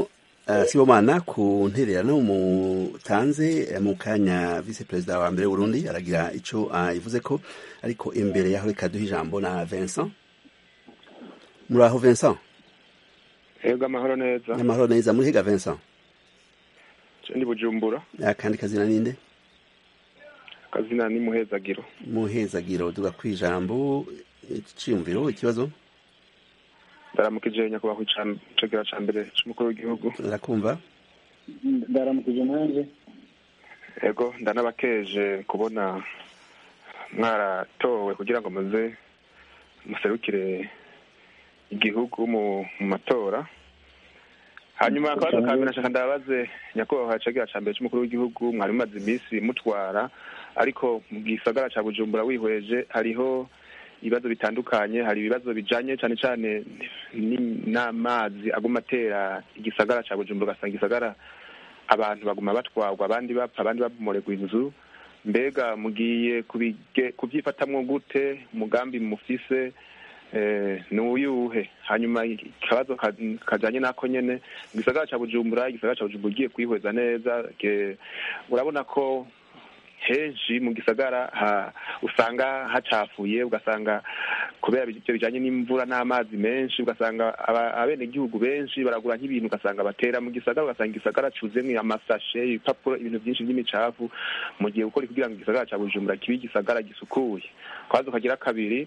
uh, sibomana ku ntererano mutanze mu kanya vice perezida wa mbere w'urundi aragira ico ayivuze uh, ko ariko imbere yaho reka duha ijambo na vincent muraho vincent Ego amahoro neza. amahoro neza muri higa vincent ndi bujumbura akandi kazina ninde kazina ni muhezagiro muhezagiro duga kwijambo iciyumviro ikibazo ndaramukije nyakubahwa icegera ca mbere c'umukuru w'igihugu ndakumva ndaramukije nanje ego ndanabakeje kubona mwaratowe kugira ngo muze muserukire igihugu mu matora hanyuma akabazo ka mbere nashaka ndabaze nyakubahwa cegera ca mbere c'umukuru w'igihugu mwari mumaze iminsi mutwara ariko mu gisagara ca bujumbura wihweje hariho ibibazo bitandukanye hari ibibazo bijanye cane cane n'amazi aguma atera igisagara ca bujumbura ugasanga igisagara abantu baguma batwarwa abandi bapfa abandi babomorerwa inzu mbega mugiye kubyifatamwo gute umugambi mufise ni uyuhe hanyuma ikibazo kajanye n'ako nyene mu gisagara ca bujumbura igisagara ca bujumbura ugiye kwihweza neza urabona ko henshi mu gisagara usanga hacafuye ugasanga kubera ibyo bijanye n'imvura n'amazi menshi ugasanga abenegihugu benshi baragura nk'ibintu ugasanga batera mu gisagara ugasanga igisagara cuzemwo amasashe ibipapuro ibintu byinshi by'imicafu mu gihe gukora kugira ngo igisagara ca bujumbura kibe igisagara gisukuye kabazo kagira kabiri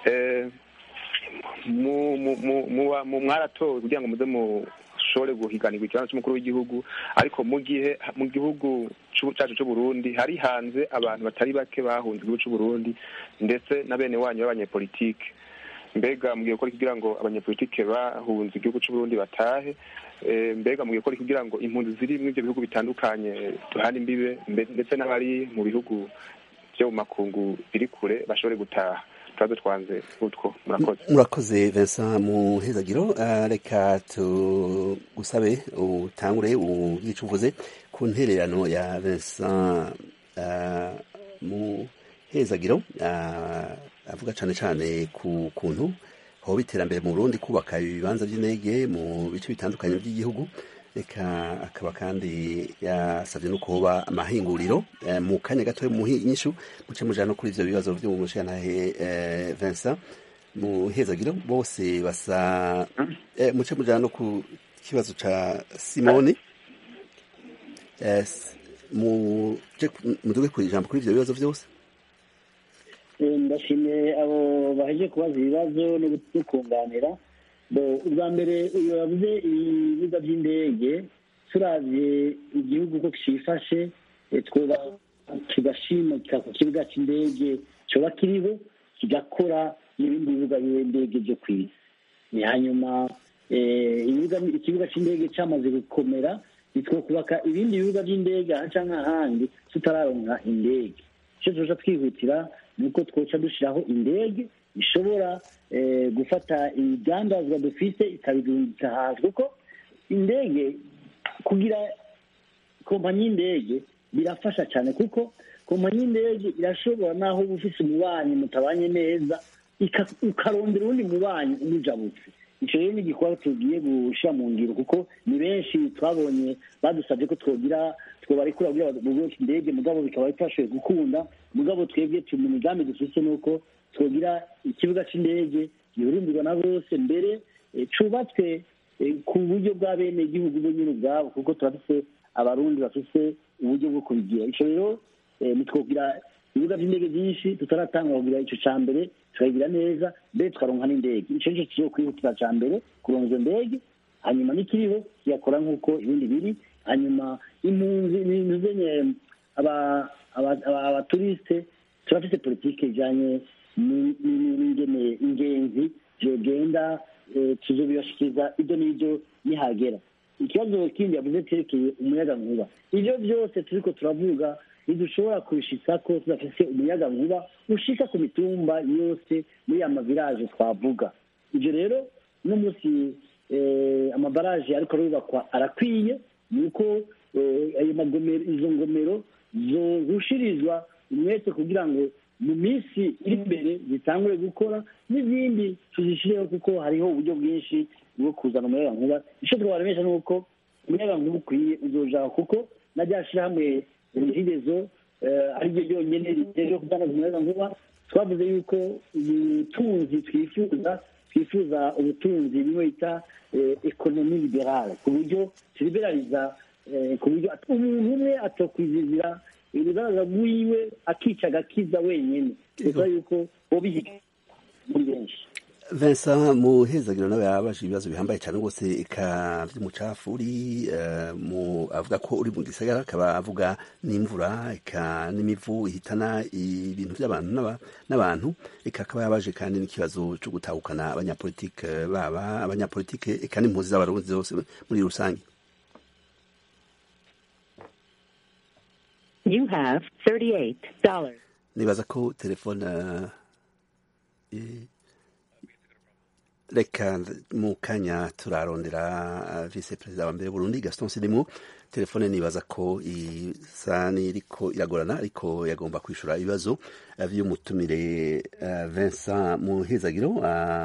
mwaratowe kugira ngo muze mushobore guhiganirwa ikibanza cy'umukuru w'igihugu ariko mu gihe mu gihugu cyacu c'uburundi hari hanze abantu batari bake bahunze igihugu c'uburundi ndetse na bene wanyu b'abanyepolitike mbega mugiye gukora kugira ngo abanyepolitike bahunze igihugu c'uburundi batahe mbega mugiye gukora kugira ngo impunzi ziri muri ibyo bihugu bitandukanye duhana imbibe ndetse n'abari mu bihugu byo mu makungu biri kure bashobore gutaha tubazo twanze utwo murakoze murakoze Vincent muhezagiro reka tugusabe utangure ugice uvuze ku ntererano ya Vincent muhezagiro avuga cyane cyane ku kuntu hoba iterambere mu Burundi kubaka ibibanza by'indege mu bice bitandukanye by'igihugu reka akaba kandi yasabye no kuba amahinguriro mu kanya gato mu nyishu muce mujana no kuri ivyo bibazo vyo mu mushantahe Vincent muhezagiro bose basa muce mujana no ku kibazo ca Simone muduge ku ijambo kuri ivyo bibazo vyose ndashimiye abo baheje kubaza ibibazo no kunganira ubwa mbere uyu yavuze ibibuga by'indege turavye igihugu ko cifashe kigashimika ku kibuga c'indege coba kiriho kigakora n'ibindi bibuga by'indege vyo kw'isi hanyuma ikibuga c'indege camaze gukomera nitwo kubaka ibindi bibuga by'indege aha canke ahandi tutararonka indege ico tuja twihutira ni uko twoca dushiraho indege ishobora gufata ibidandazwa dufite ikabirungika hanze kuko indege kugira kompanyi y'indege birafasha cyane kuko kompanyi y'indege irashobora naho uba ufite umubanyi mutabanye neza ukarondera uwundi mubanyi umujabutse icyo rero ni igikorwa tugiye gushyira mu ngiro kuko ni benshi twabonye badusabye ko twogira twobarekura kugira bubake indege mugabo bikaba bitashoboye gukunda mugabo twebwe mu migambi dufite ni uko twogira ikibuga cy'indege gihurumbirwa na bose mbere cubatswe ku buryo bwa bene igihugu bo nyine ubwabo kuko turafise abarundi bafise uburyo bwo kubigira ico rero nitwogira ibibuga by'indege byinshi tutaratanga kugira ico ca mbere tukagira neza mbere tukaronka n'indege ico nico kizo kwihutira ca mbere kuronka izo ndege hanyuma n'ikiriho kiyakora nk'uko ibindi biri hanyuma impunzi nizenye abaturisite turafise politike ijanye n'ingene ingenzi zogenda tuzobibashikiriza ibyo n'ibyo nihagera ikibazo kindi yavuze cyerekeye umuyaga nkuba ivyo byose turiko turavuga ntidushobora kubishitsako tudafise umuyaga nkuba ushika ku mitumba yose muri ya maviraje twavuga ivyo rero uno munsi amabaraje ariko arubakwa arakwiye ni uko ayo magomero izo ngomero zorushirizwa umwete kugira ngo mu minsi iri imbere zitangure gukora n'izindi tuzishireho kuko hariho uburyo bwinshi bwo kuzana umuyaga nkuba icyo twabaremesha ni uko umuyaga nkuba ukwiye uzojaho kuko na rya shyirahamwe regidezo ari ryo ryonyine riteje kudandaza umuyaga nkuba twavuze yuko ubutunzi twifuza twifuza ubutunzi bimwe bita ekonomi liberale ku buryo turiberariza ku buryo umuntu umwe atokwizizira urugaragara rwiwe akica agakiza wenyine bivuga yuko bobihiga muri benshi Vincent muhezagiro nawe yabaje ibibazo bihambaye cyane rwose eka vy'umucafu uri mu avuga ko uri mu gisagara akaba avuga n'imvura eka n'imivu ihitana ibintu by'abantu n'abantu eka akaba yabaje kandi n'ikibazo cyo gutahukana abanyapolitike baba abanyapolitike eka n'impunzi z'abarundi zose muri rusange You have $38. nibaza ko telefone reka mu kanya turarondera vice perezida wa mbere Burundi Gaston Sidimwo telefone nibaza ko isa n'iriko iragorana ariko yagomba kwishura ibibazo vy'umutumire Vincent Muhezagiro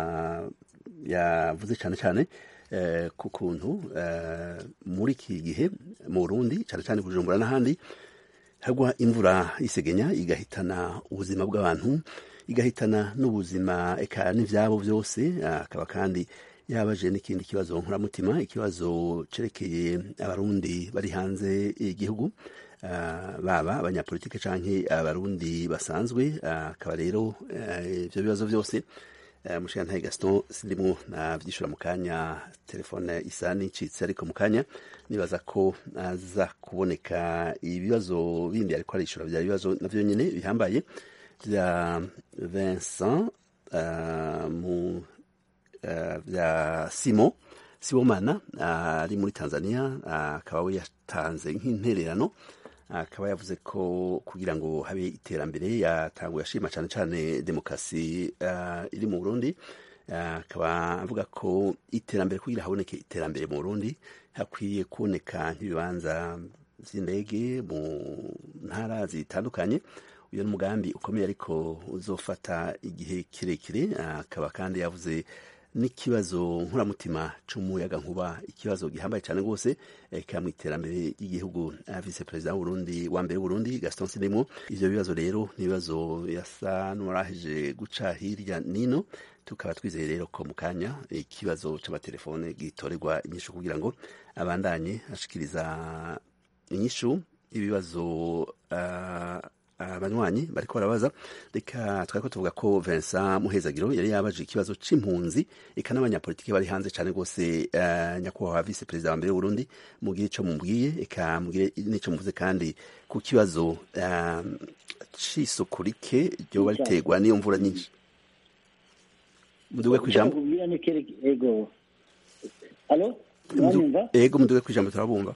yavuze cyane cyane ku kuntu muri iki gihe mu Burundi cyane cyane Bujumbura n'ahandi hagwa imvura isegenya igahitana ubuzima bw'abantu igahitana n'ubuzima eka n'ivyabo byose akaba kandi yabaje n'ikindi kibazo nkuramutima ikibazo cerekeye abarundi bari hanze y'igihugu baba abanyapolitike canke abarundi basanzwe akaba rero ivyo bibazo byose mushiyantahe gaston sindimwo navyishura mu kanya telefone isa n'icitse ariko mu kanya nibaza ko aza kuboneka ibibazo bindi ariko arishura vya bibazo navyo nyene bihambaye vya Vincent uh, mu uh, vya Simon Sibomana ari uh, muri Tanzania akaba we yatanze nk'intererano akaba yavuze ko kugira ngo habe iterambere yatanguye ashima cyane cyane demokarasi iri mu Burundi akaba avuga ko iterambere kugira haboneke iterambere mu Burundi hakwiye kuboneka nk'ibibanza vy'indege mu ntara zitandukanye uyu ni umugambi ukomeye ariko uzofata igihe kirekire akaba kandi yavuze n'ikibazo nkuramutima c'umuyaga nkuba ikibazo gihambaye cyane rwose eka mu iterambere ry'igihugu vice perezida w'uburundi wa mbere w'uburundi gaston sidimo ivyo bibazo rero ni ibibazo yasa n'uwaraheje guca hirya nino tukaba twizeye rero ko mu kanya ikibazo c'amatelefone gitorerwa inyishu kugira ngo abandanye ashikiriza inyishu ibibazo uh, abanywanyi bariko barabaza reka twariko tuvuga ko Vincent Muhezagiro yari yabaje ikibazo c'impunzi eka n'abanyapolitiki bari hanze cane rwose uh, nyakubahwa vice perezida wa mbere w'Uburundi mugire ico mumbwiye eka mugire n'ico muvuze kandi ku kibazo uh, c'isuku rike ryoba riterwa n'iyo mvura nyinshi muduge kw'ijambo ego alo ego muduge kw'ijambo turabumva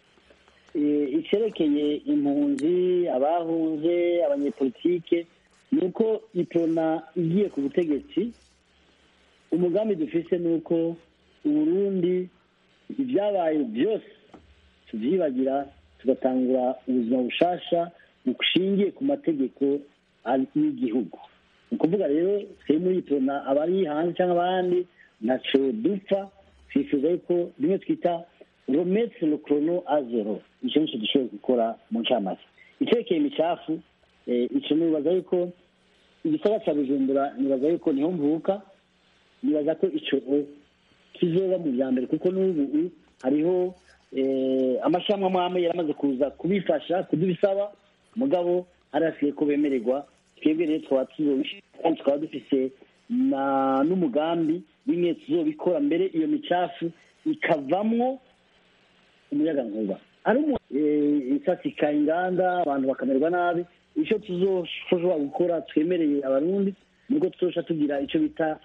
icyerekeye impunzi abahunze abanyepolitike ni uko iprona igiye ku butegetsi umugambi dufise ni uko uburundi ibyabaye byose tubyibagira tugatangura ubuzima bushasha bushingiye ku mategeko y'igihugu ni ukuvuga rero twe muri iprona abari hanze cyangwa abandi ntacyo dupfa twifuza yuko rimwe twita rometse le chrono a zero icyo nicyo dushoboye gukora mu ncamake icyerekeye imicafu icyo nibaza yuko igisagara cya bujumbura nibaza yuko niho mvuka nibaza ko icyo kizoba mu bya mbere kuko n'ubu hariho amashyamba amwe amwe yaramaze kuza kubifasha kudubisaba mugabo harasigaye ko bemererwa twebwe rero twaba tuzobishyira kandi tukaba dufise n'umugambi bimwe tuzobikora mbere iyo micafu ikavamwo umuyaga nkuba ari isasika inganda abantu bakamererwa nabi icyo tuzoshobora gukora twemereye abarundi nubwo tuzosha tugira icyo bita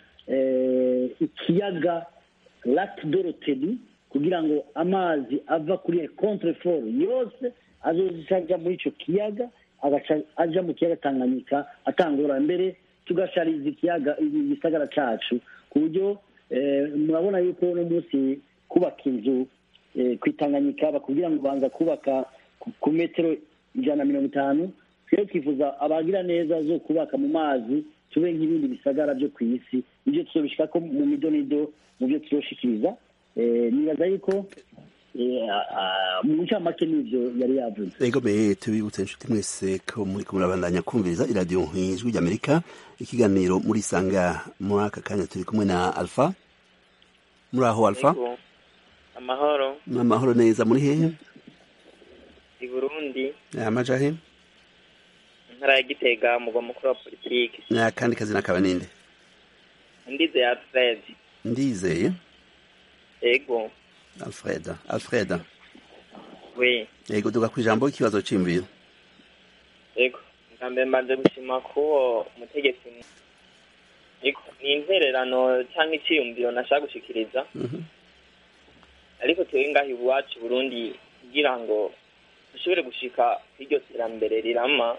ikiyaga lake dorotedi kugira ngo amazi ava kuri contrefort yose azoza ajya muri icyo kiyaga agaca aja mu kiyaga tanganyika atangura mbere tugashariza ikiyaga igisagara cacu ku buryo murabona yuko uno munsi kubaka inzu ku itanganyika bakubwira ngo banza kubaka ku metero ijana na mirongo itanu rero twifuza abagira neza zo kubaka mu mazi tube nk'ibindi bisagara byo ku isi ibyo tuzobishika ko mu midonido mu byo tuzoshikiriza nibaza yuko mu ncamake n'ivyo yari yavuze ego me tubibutse inshuti mwese ko muri ko murabandanya kumviriza iradiyo ijwi ry'amerika ikiganiro muri sanga muri aka kanya turi kumwe na alpha muri aho alpha amahoro amahoro neza muri hehe i burundi amaja he intara ya gitega umugwa mukuru wa politiki n'akandi kazina kaba ninde ndizeye alfred ndizeye ego alfred alfred we yego duga ku ijambo ikibazo c'imviro ego bwa mbere mbanze gushima k'uwo mutegetsi ego ni intererano cyangwa iciyumviro nashaka gushikiriza ariko twebwe ngaho iwacu burundi kugira ngo dushobore gushika kw'iryo terambere rirama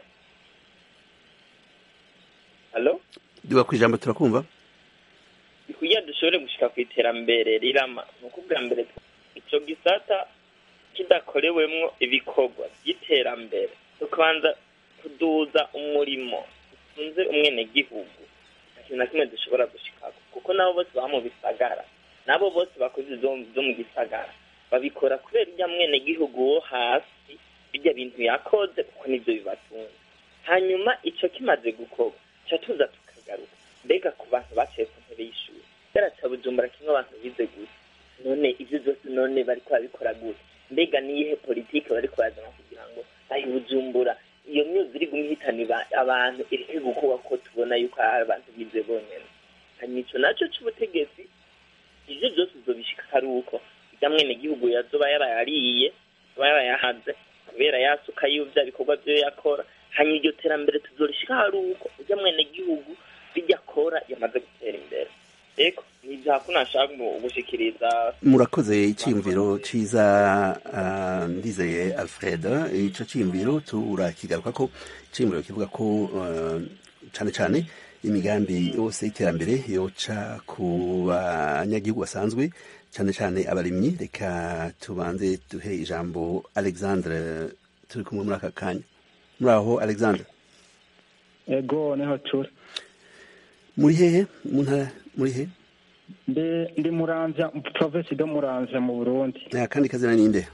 halo duga ku ijambo turakumva kugira dushobore gushika ku iterambere rirama ni uko ubwa mbere ico gisata kidakorewemwo ibikorwa by'iterambere tukabanza kuduza umurimo utunze umwenegihugu nta kintu na kimwe dushobora gushikako kuko nabo bose baba mu bisagara nabo bose bakoze zo mu gisagara babikora kubera irya mwenegihugu wo hasi birya bintu yakoze kuko nivyo bibatunga hanyuma ico kimaze gukorwa ca tuza tukagaruka mbega ku bantu baciye ku ntebe y'ishuri yaraca bujumbura kimwe abantu bize gusa none ivyo vyose none bariko babikora gute mbega niyihe politike bariko bazana kugira ngo ayi bujumbura iyo myuzi iri gumwe ihitana abantu ireke gukorwa ko tubona yuko hari abantu bize bonyene hanyuma ico naco c'ubutegetsi ivyo vyose uzobishika ari uko irya mwene gihugu yazoba yarayariye aba yarayahaze kubera yasuka y'ivya bikorwa vyo yakora hanyuma iryo terambere tuzorishika hari uko urya mwene gihugu bijya akora yamaze gutera imbere eko nivyo hakuna nashaka gushikiriza murakoze iciyumviro ciza uh, ndizeye alfred ico ciyumviro turakigaruka ko iciyumviro kivuga ko uh, cane cane imigambi yose y'iterambere yoca ku banyagihugu basanzwe cane cane abarimyi reka tubanze duhe ijambo alexandre turi kumwe muri aka kanya muri aho alexandre ego niho turi muri hehe mu ntara muri he ndi ndi muramvya provinsi do muramvya mu burundi kandi kazina ninde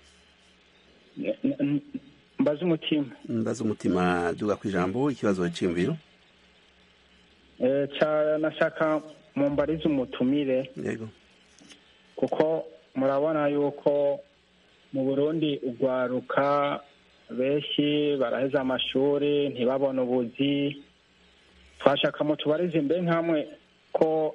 mbaza umutima mbaza umutima duga ku ijambo ikibazo c'imviro ca nashaka mumbarize umutumire yego kuko murabona yuko mu burundi ugwaruka benshi baraheza amashuri ntibabone ubuzi twashaka mutubarize mbe nkamwe ko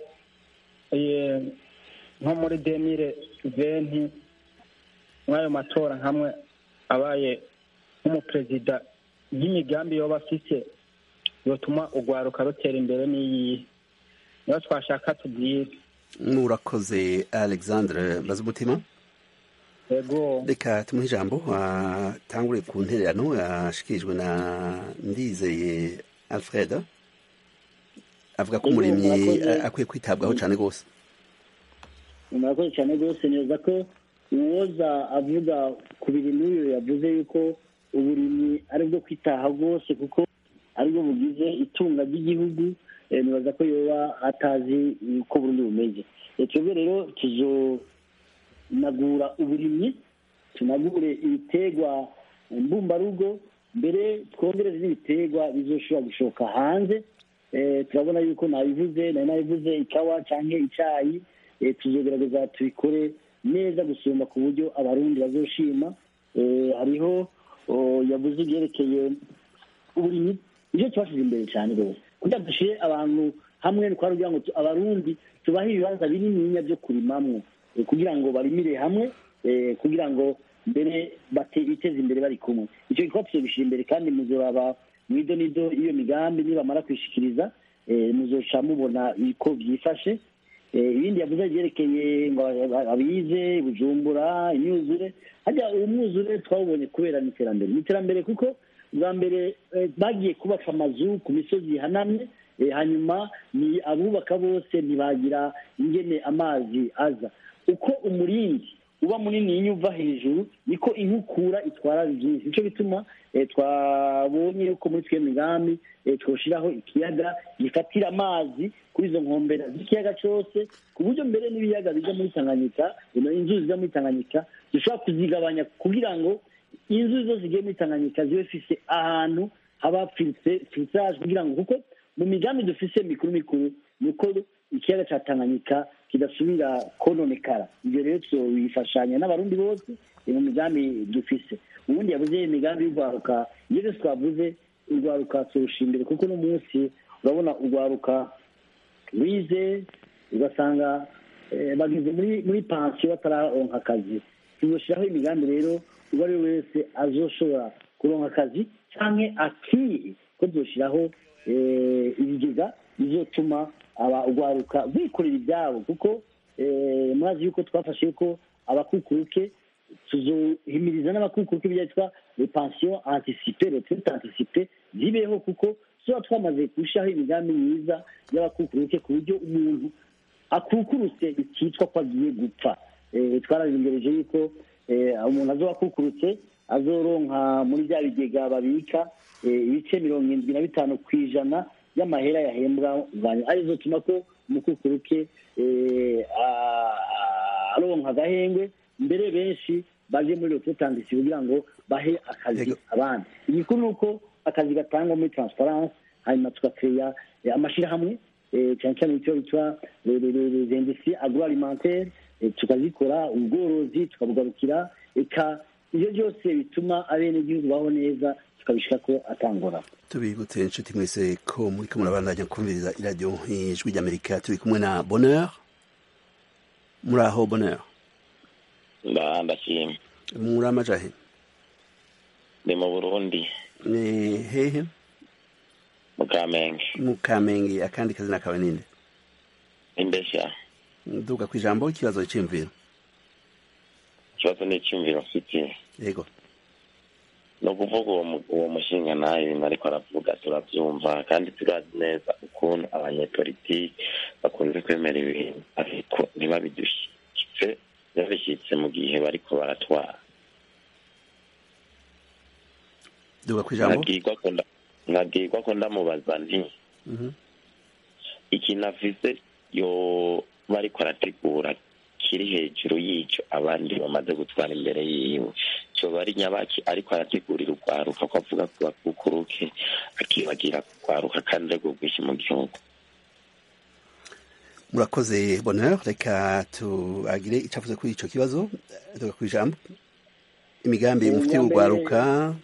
nko muri demire venti mw'ayo matora nkamwe abaye nk'umuperezida y'imigambi yoba afise yotuma urwaruka rutera imbere n'iyihe niyo twashaka tubwire murakoze alexandre mbaza umutima yego reka tumuhe ijambo atangure ku ntererano yashikirijwe na ndizeye alfred avuga ko umurimyi akwiye kwitabwaho cyane rwose murakoze cyane rwose neza ko uwoza avuga ku bintu n'uyu yavuze yuko uburimyi ari bwo kwitaha rwose kuko aribwo bugize itunga ry'igihugu nibaza ko yoba atazi uko burundi bumeze twebwe rero tuzonagura uburimyi tunagure ibiterwa mbumbarugo mbere twongereze n'ibiterwa bizoshobora gushoka hanze turabona yuko nabivuze nari nabivuze ikawa cyangwa icyayi tuzogerageza tubikore neza gusumba ku buryo abarundi bazoshima hariho yavuze ibyerekeye uburimyi nicyo kibashije imbere cyane rwose kugira ngo dushyire abantu hamwe ni kugira ngo abarundi tubahe ibibanza binininya byo kurimamwo kugira ngo barimire hamwe kugira ngo mbere biteze imbere bari kumwe icyo gikorwa tuzobishyira imbere kandi muzoraba mu ido n'ido iyo migambi nibamara kwishikiriza muzoca mubona uko byifashe ibindi yavuze byerekeye ngo abize bujumbura imyuzure hajya uwo mwuzure twawubonye kubera n'iterambere n'iterambere kuko bwa mbere bagiye kubaka amazu ku misozi ihanamye hanyuma ni abubaka bose ntibagira ingene amazi aza uko umurindi uba munini uva hejuru niko inkukura itwara byinshi nicyo bituma twabonye yuko muri twe migambi twoshyiraho ikiyaga gifatira amazi kuri izo nkombera z'ikiyaga cyose ku buryo mbere n'ibiyaga bijya muri tanganyika inzuzi zijya muri tanganyika dushobora kuzigabanya kugira ngo inzuzi zose zigiye muri tanganyika zibe zifite ahantu haba filtrage kugira ngo kuko mu migambi dufise mikuru mikuru ni uko ikiyaga cya tanganyika kidasubira kononekara ibyo rero tubifashanya n'abarundi bose mu migambi dufise ubundi yavuze imigambi y'urwaruka iyo byose twavuze urwaruka turusha imbere kuko uno munsi urabona urwaruka rwize ugasanga bageze muri muri pansiyo batararonka akazi tuzoshyiraho imigambi rero uwo ari we wese azoshobora kuronka akazi cyangwa akihe ko tuzoshyiraho ibigega bizotuma urwaruka rwikorera ibyabo kuko murazi yuko twafashe yuko abakukuruke tuzohimiriza n'abakukuruke byitwa repansiyo antisipe retraite antisipe zibeho kuko tuba twamaze gushyiraho imigambi myiza y'abakukuruke ku buryo umuntu akukurutse bikitwa ko agiye gupfa twararengereje yuko umuntu azoba akukurutse azoronka muri bya bigega babika ibice mirongo irindwi na bitanu ku ijana y'amahera yahembwa arizo tuma ko umukukuruke aronka agahengwe mbere benshi baje muri rotetandisi kugira ngo bahe akazi abandi igikuru ni uko akazi gatangwa muri transparence hanyuma tugakeya amashyirahamwe cyane cyane icyo bitwa industrie agroalimentaire tukazikora ubworozi tukabugarukira eka ibyo byose bituma abenegihugu baho neza tukabishaka ko atangora tubibutse inshuti mwese ko muri ko murabandanya kumviriza iradiyo ijwi ry'amerika turi kumwe na bonheur muri aho bonheur ndashima muri amajahe ni mu burundi ni hehe mu kamenge mu kamenge akandi kazina kawe ninde imbeshya nduga ku ijambo ikibazo cy'imviro ikibazo ni icyumviro mfite yego ni ukuvuga uwo mushinga nawe ibintu ariko aravuga turabyumva kandi turazi neza ukuntu abanyepolitiki bakunze kwemera ibintu ariko ntibabidushyitse babishyitse mu gihe bariko baratwara duga ku ijambo nkabwirwa ko ndamubaza nti ikintu afise yo bariko arategura kiri hejuru y'icyo abandi bamaze gutwara imbere yiwe cyoba ari nyabaki ariko arategurira urwaruka ko avuga ku bakukuruke akibagira kurwaruka kandi ari bwinshi mu gihugu murakoze bonheur reka tuagire icyo avuze kuri icyo kibazo tuga ku ijambo imigambi mufite urwaruka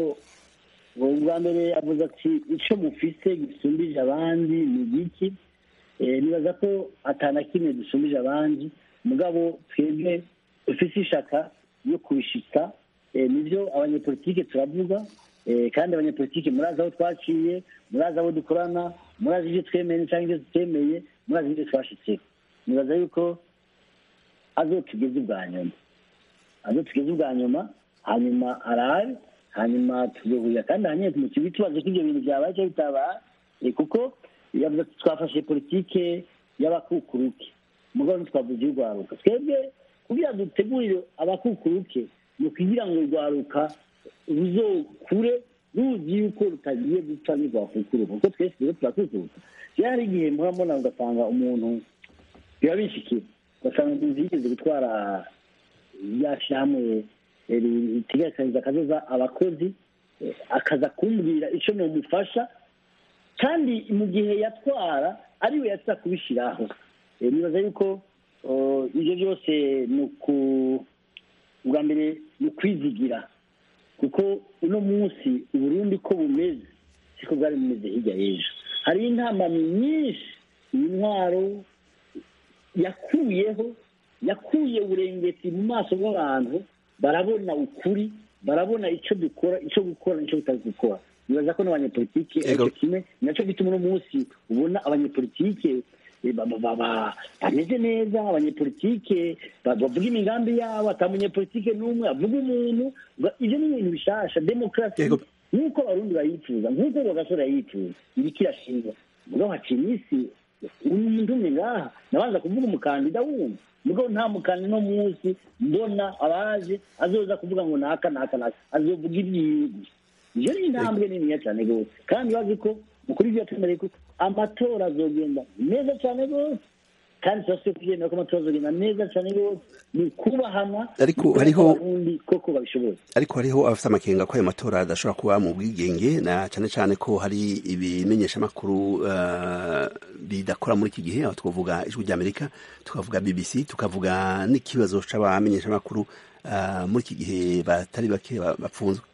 ubwa mbere avuze ati icyo mufise gisumbije abandi ni igiki nibaza ko atana kimwe dusumbije abandi mugabo twebwe dufite ishaka yo kubishika nibyo abanyepolitike turavuga kandi abanyepolitike murazi aho twaciye murazi aho dukorana murazi ibyo twemeye cyangwa ibyo tutemeye murazi ibyo twashitseho nibaza yuko azo tugeze ubwa nyuma azo tugeze ubwa nyuma hanyuma arabe hanyuma tugahurira kandi hanyuma mu kigo tubaze ko ibyo bintu byabaye cyangwa bitabaye kuko yavuze ko twafashe politike y'abakukuruke mugabo ntitwavuze urwaruka twebwe kugira dutegurire abakukuruke ni ukugira ngo urwaruka ruzokure ruzi yuko rutagiye gupfa ntirwakukuruka kuko twese rero turakukuruka rero hari igihe murabona ugasanga umuntu biba bishikira ugasanga umuntu yigeze gutwara yashyirahamwe ritegekanyiriza akazoza abakozi akaza kumbwira icyo namufasha kandi mu gihe yatwara ariwe yatsa kubishyiraho nibaza yuko ibyo byose ni uku ubwa mbere ni ukwizigira kuko uno munsi uburundi ko bumeze siko bwari bumeze hirya y'ejo hari intamami nyinshi iyi ntwaro yakuyeho yakuye uburengeti mu maso bw'abantu barabona ukuri barabona icyo dukora icyo gukora n'icyo tutari gukora nibaza ko n'abanyepolitike aricyo kimwe nacyo gituma uno munsi ubona abanyepolitike bameze neza abanyepolitike bavuga imigambi yabo ata munyepolitike n'umwe avuga umuntu ibyo ni ibintu bishasha demokarasi nk'uko abarundi bayifuza nk'uko bagasore yayifuza ibiki irashinga mugabo haciye iminsi ndumye ngaha nabanza kuvuga umukandida wumva mugabo nta mukandida no munsi mbona abaje azoza kuvuga ngo naka naka naka azovuga ibyiwe gusa iyo ni intambwe niniya cyane rwose kandi bazi ko mukuru ibyo yatemereye ko amatora azogenda neza cyane rwose kandi turasibe kubyemera ko amatora azogenda neza cyane rwose ni kubahana Ariko hariho- abarundi koko babishoboye ariko hariho abafite amakenga ko ayo matora adashobora kuba mu bwigenge na cyane cyane ko hari ibimenyeshamakuru uh, bidakora muri iki gihe aho twavuga ijwi ry'amerika tukavuga bbc tukavuga n'ikibazo c'abamenyeshamakuru uh, muri iki gihe batari bake ba- bapfunzwe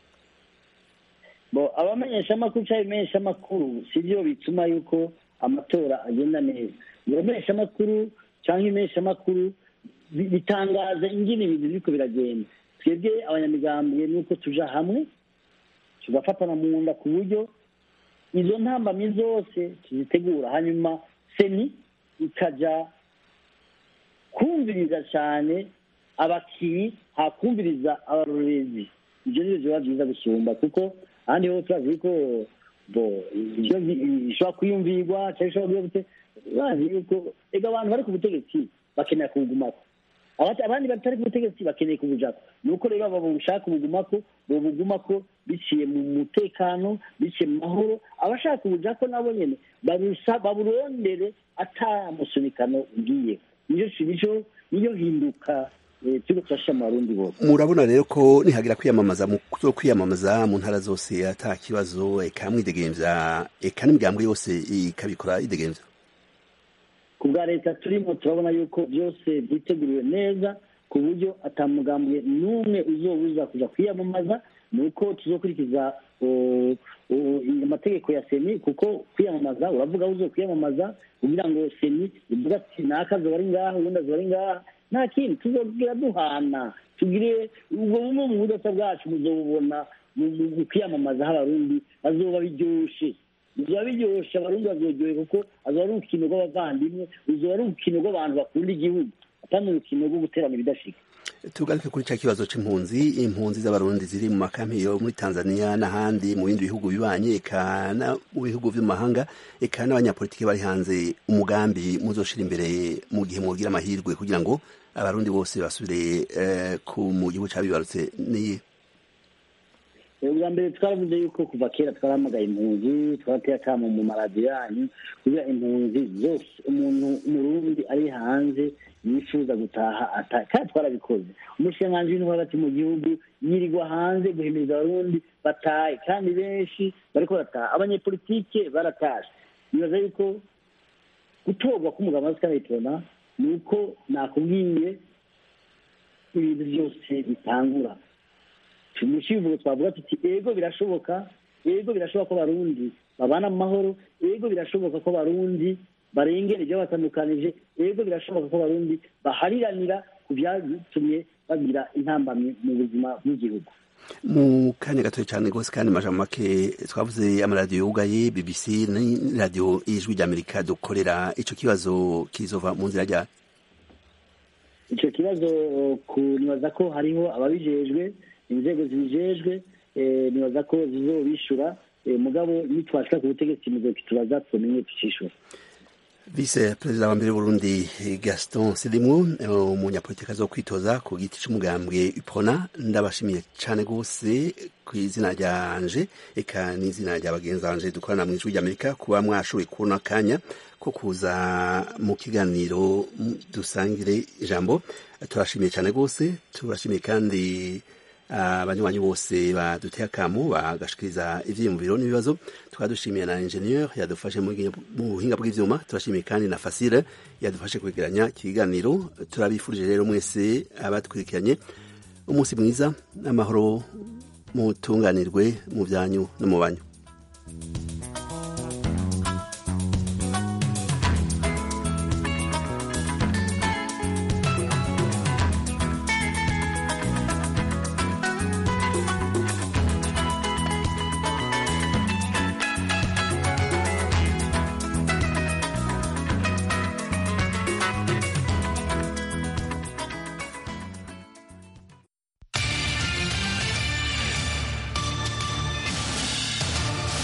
bo abamenyeshamakuru cyangwa ibimenyeshamakuru si byo bituma yuko amatora agenda neza ibimenyeshamakuru cyangwa ibimenyeshamakuru bi- bitangaza ingene ibintu biriko biragenda twebwe abanyamigambwe ni uko tuja hamwe tugafatana mu nda ku buryo izo ntambamyi zose tuzitegura hanyuma seni ikaja kumviriza cyane abakiri hakumviriza abarorezi ibyo nibyo biba byiza gusumba kuko ahandi ho turazi ko bo ibyo bi- bishobora kwiyumvirwa cyangwa bishobora kuba gute bazi yuko ega abantu bari ku butegetsi bakenera kubugumako Abati- abandi batari ku butegetsi bakeneye kubujako ni uko rero aba bushaka ubugumako bobugumako biciye mu mutekano biciye mu mahoro abashaka ubujako nabo nyene barusa baburondere ata musunikano ugiye niyo nico niyo hinduka eh, turiko turashira mu barundi bose murabona rero ko nihagira kwiyamamaza mu zo kwiyamamaza mu ntara zose ata kibazo eka mwidegemvya eka n'imigambwe yose ikabikora idegemvya ku bwa leta turimo turabona yuko byose byiteguriwe neza ku buryo atamugambwe n'umwe uzobuza kuja kwiyamamaza ni uko tuzokurikiza uh, uh, amategeko ya seni kuko kwiyamamaza uravuga aho uzokwiyamamaza kugira ngo seni ivuga ati naka azoba ari ngaha ubundi azoba ari ngaha nta kindi tuzogira duhana tugire ubwo bumwe mu budasa bwacu muzobubona mu mu- mu kwiyamamaza aho abarundi bazoba biryoshe bizoba biryoshe abarundi bazoryohe kuko azoba ari urukino rw'abavandimwe ruzoba ari urukino rw'abantu bakunda igihugu atari urukino rwo guterana ibidashika tugaruke kuri cya kibazo c'impunzi impunzi z'abarundi ziri mu makampi yo muri tanzania n'ahandi mu bindi bihugu bibanye eka na mu bihugu vy'amahanga eka n'abanyapolitiki bari hanze umugambi muzoshira imbere mu gihe mwogira amahirwe kugira ngo abarundi bose basubire eh, ku mu gihugu cabibarutse ni ubwa mbere twaravuze yuko kuva kera twarahamagaye impunzi twarateye akamo mu maradiyo yanyu kugira impunzi zose umuntu umurundi ari hanze yifuza gutaha ata kandi twarabikoze umushikiranganji w'intwaro hagati mu gihugu yirirwa hanze guhimiriza abarundi batahe kandi benshi bariko barataha abanyepolitike baratashe nibaza yuko gutorwa k'umugabo wa sikaritora ni uko nakubwiye ibintu byose bitangura mu kivugo twavuga tuti ego birashoboka ego birashoboka ko abarundi babana mu mahoro ego birashoboka ko abarundi barengera ibyo batandukanije ego birashoboka ko abarundi bahariranira ku byatumye bagira intambamyi mu buzima bw'igihugu mu kanya gatoya cyane rwose kandi amajambo make twavuze amaradiyo yugaye bbc n'iradiyo y'ijwi ry'amerika dukorera ico kibazo kizova mu nzira rya icyo kibazo nibaza ko hariho ababijejwe inzego zibijejwe eh, nibaza ko zizobishura eh, mugabo nitwashika ku butegetsi muzokitubaza tumenye tucishura vice perezida wa mbere w'uburundi gaston silimu umunyapolitiki azo kwitoza ku giti c'umugambwe ipona ndabashimiye cane gose ku izina ryanje eka n'izina rya bagenzi banje dukorana mu ijwi ry'amerika kuba mwashoboye kubona akanya ko kuza mu kiganiro dusangire ijambo turashimiye cane gose turashimiye kandi abanywanyi bose baduteye akamo bagashikiriza ivyiyumviro n'ibibazo tukaba dushimiye na ingenieur yadufashe mu buhinga bw'ivyuma turashimiye kandi na fasile yadufashe kwegeranya ikiganiro turabifurije rero mwese abatwirikiranye umunsi mwiza n'amahoro mutunganirwe mu byanyu no mu banyu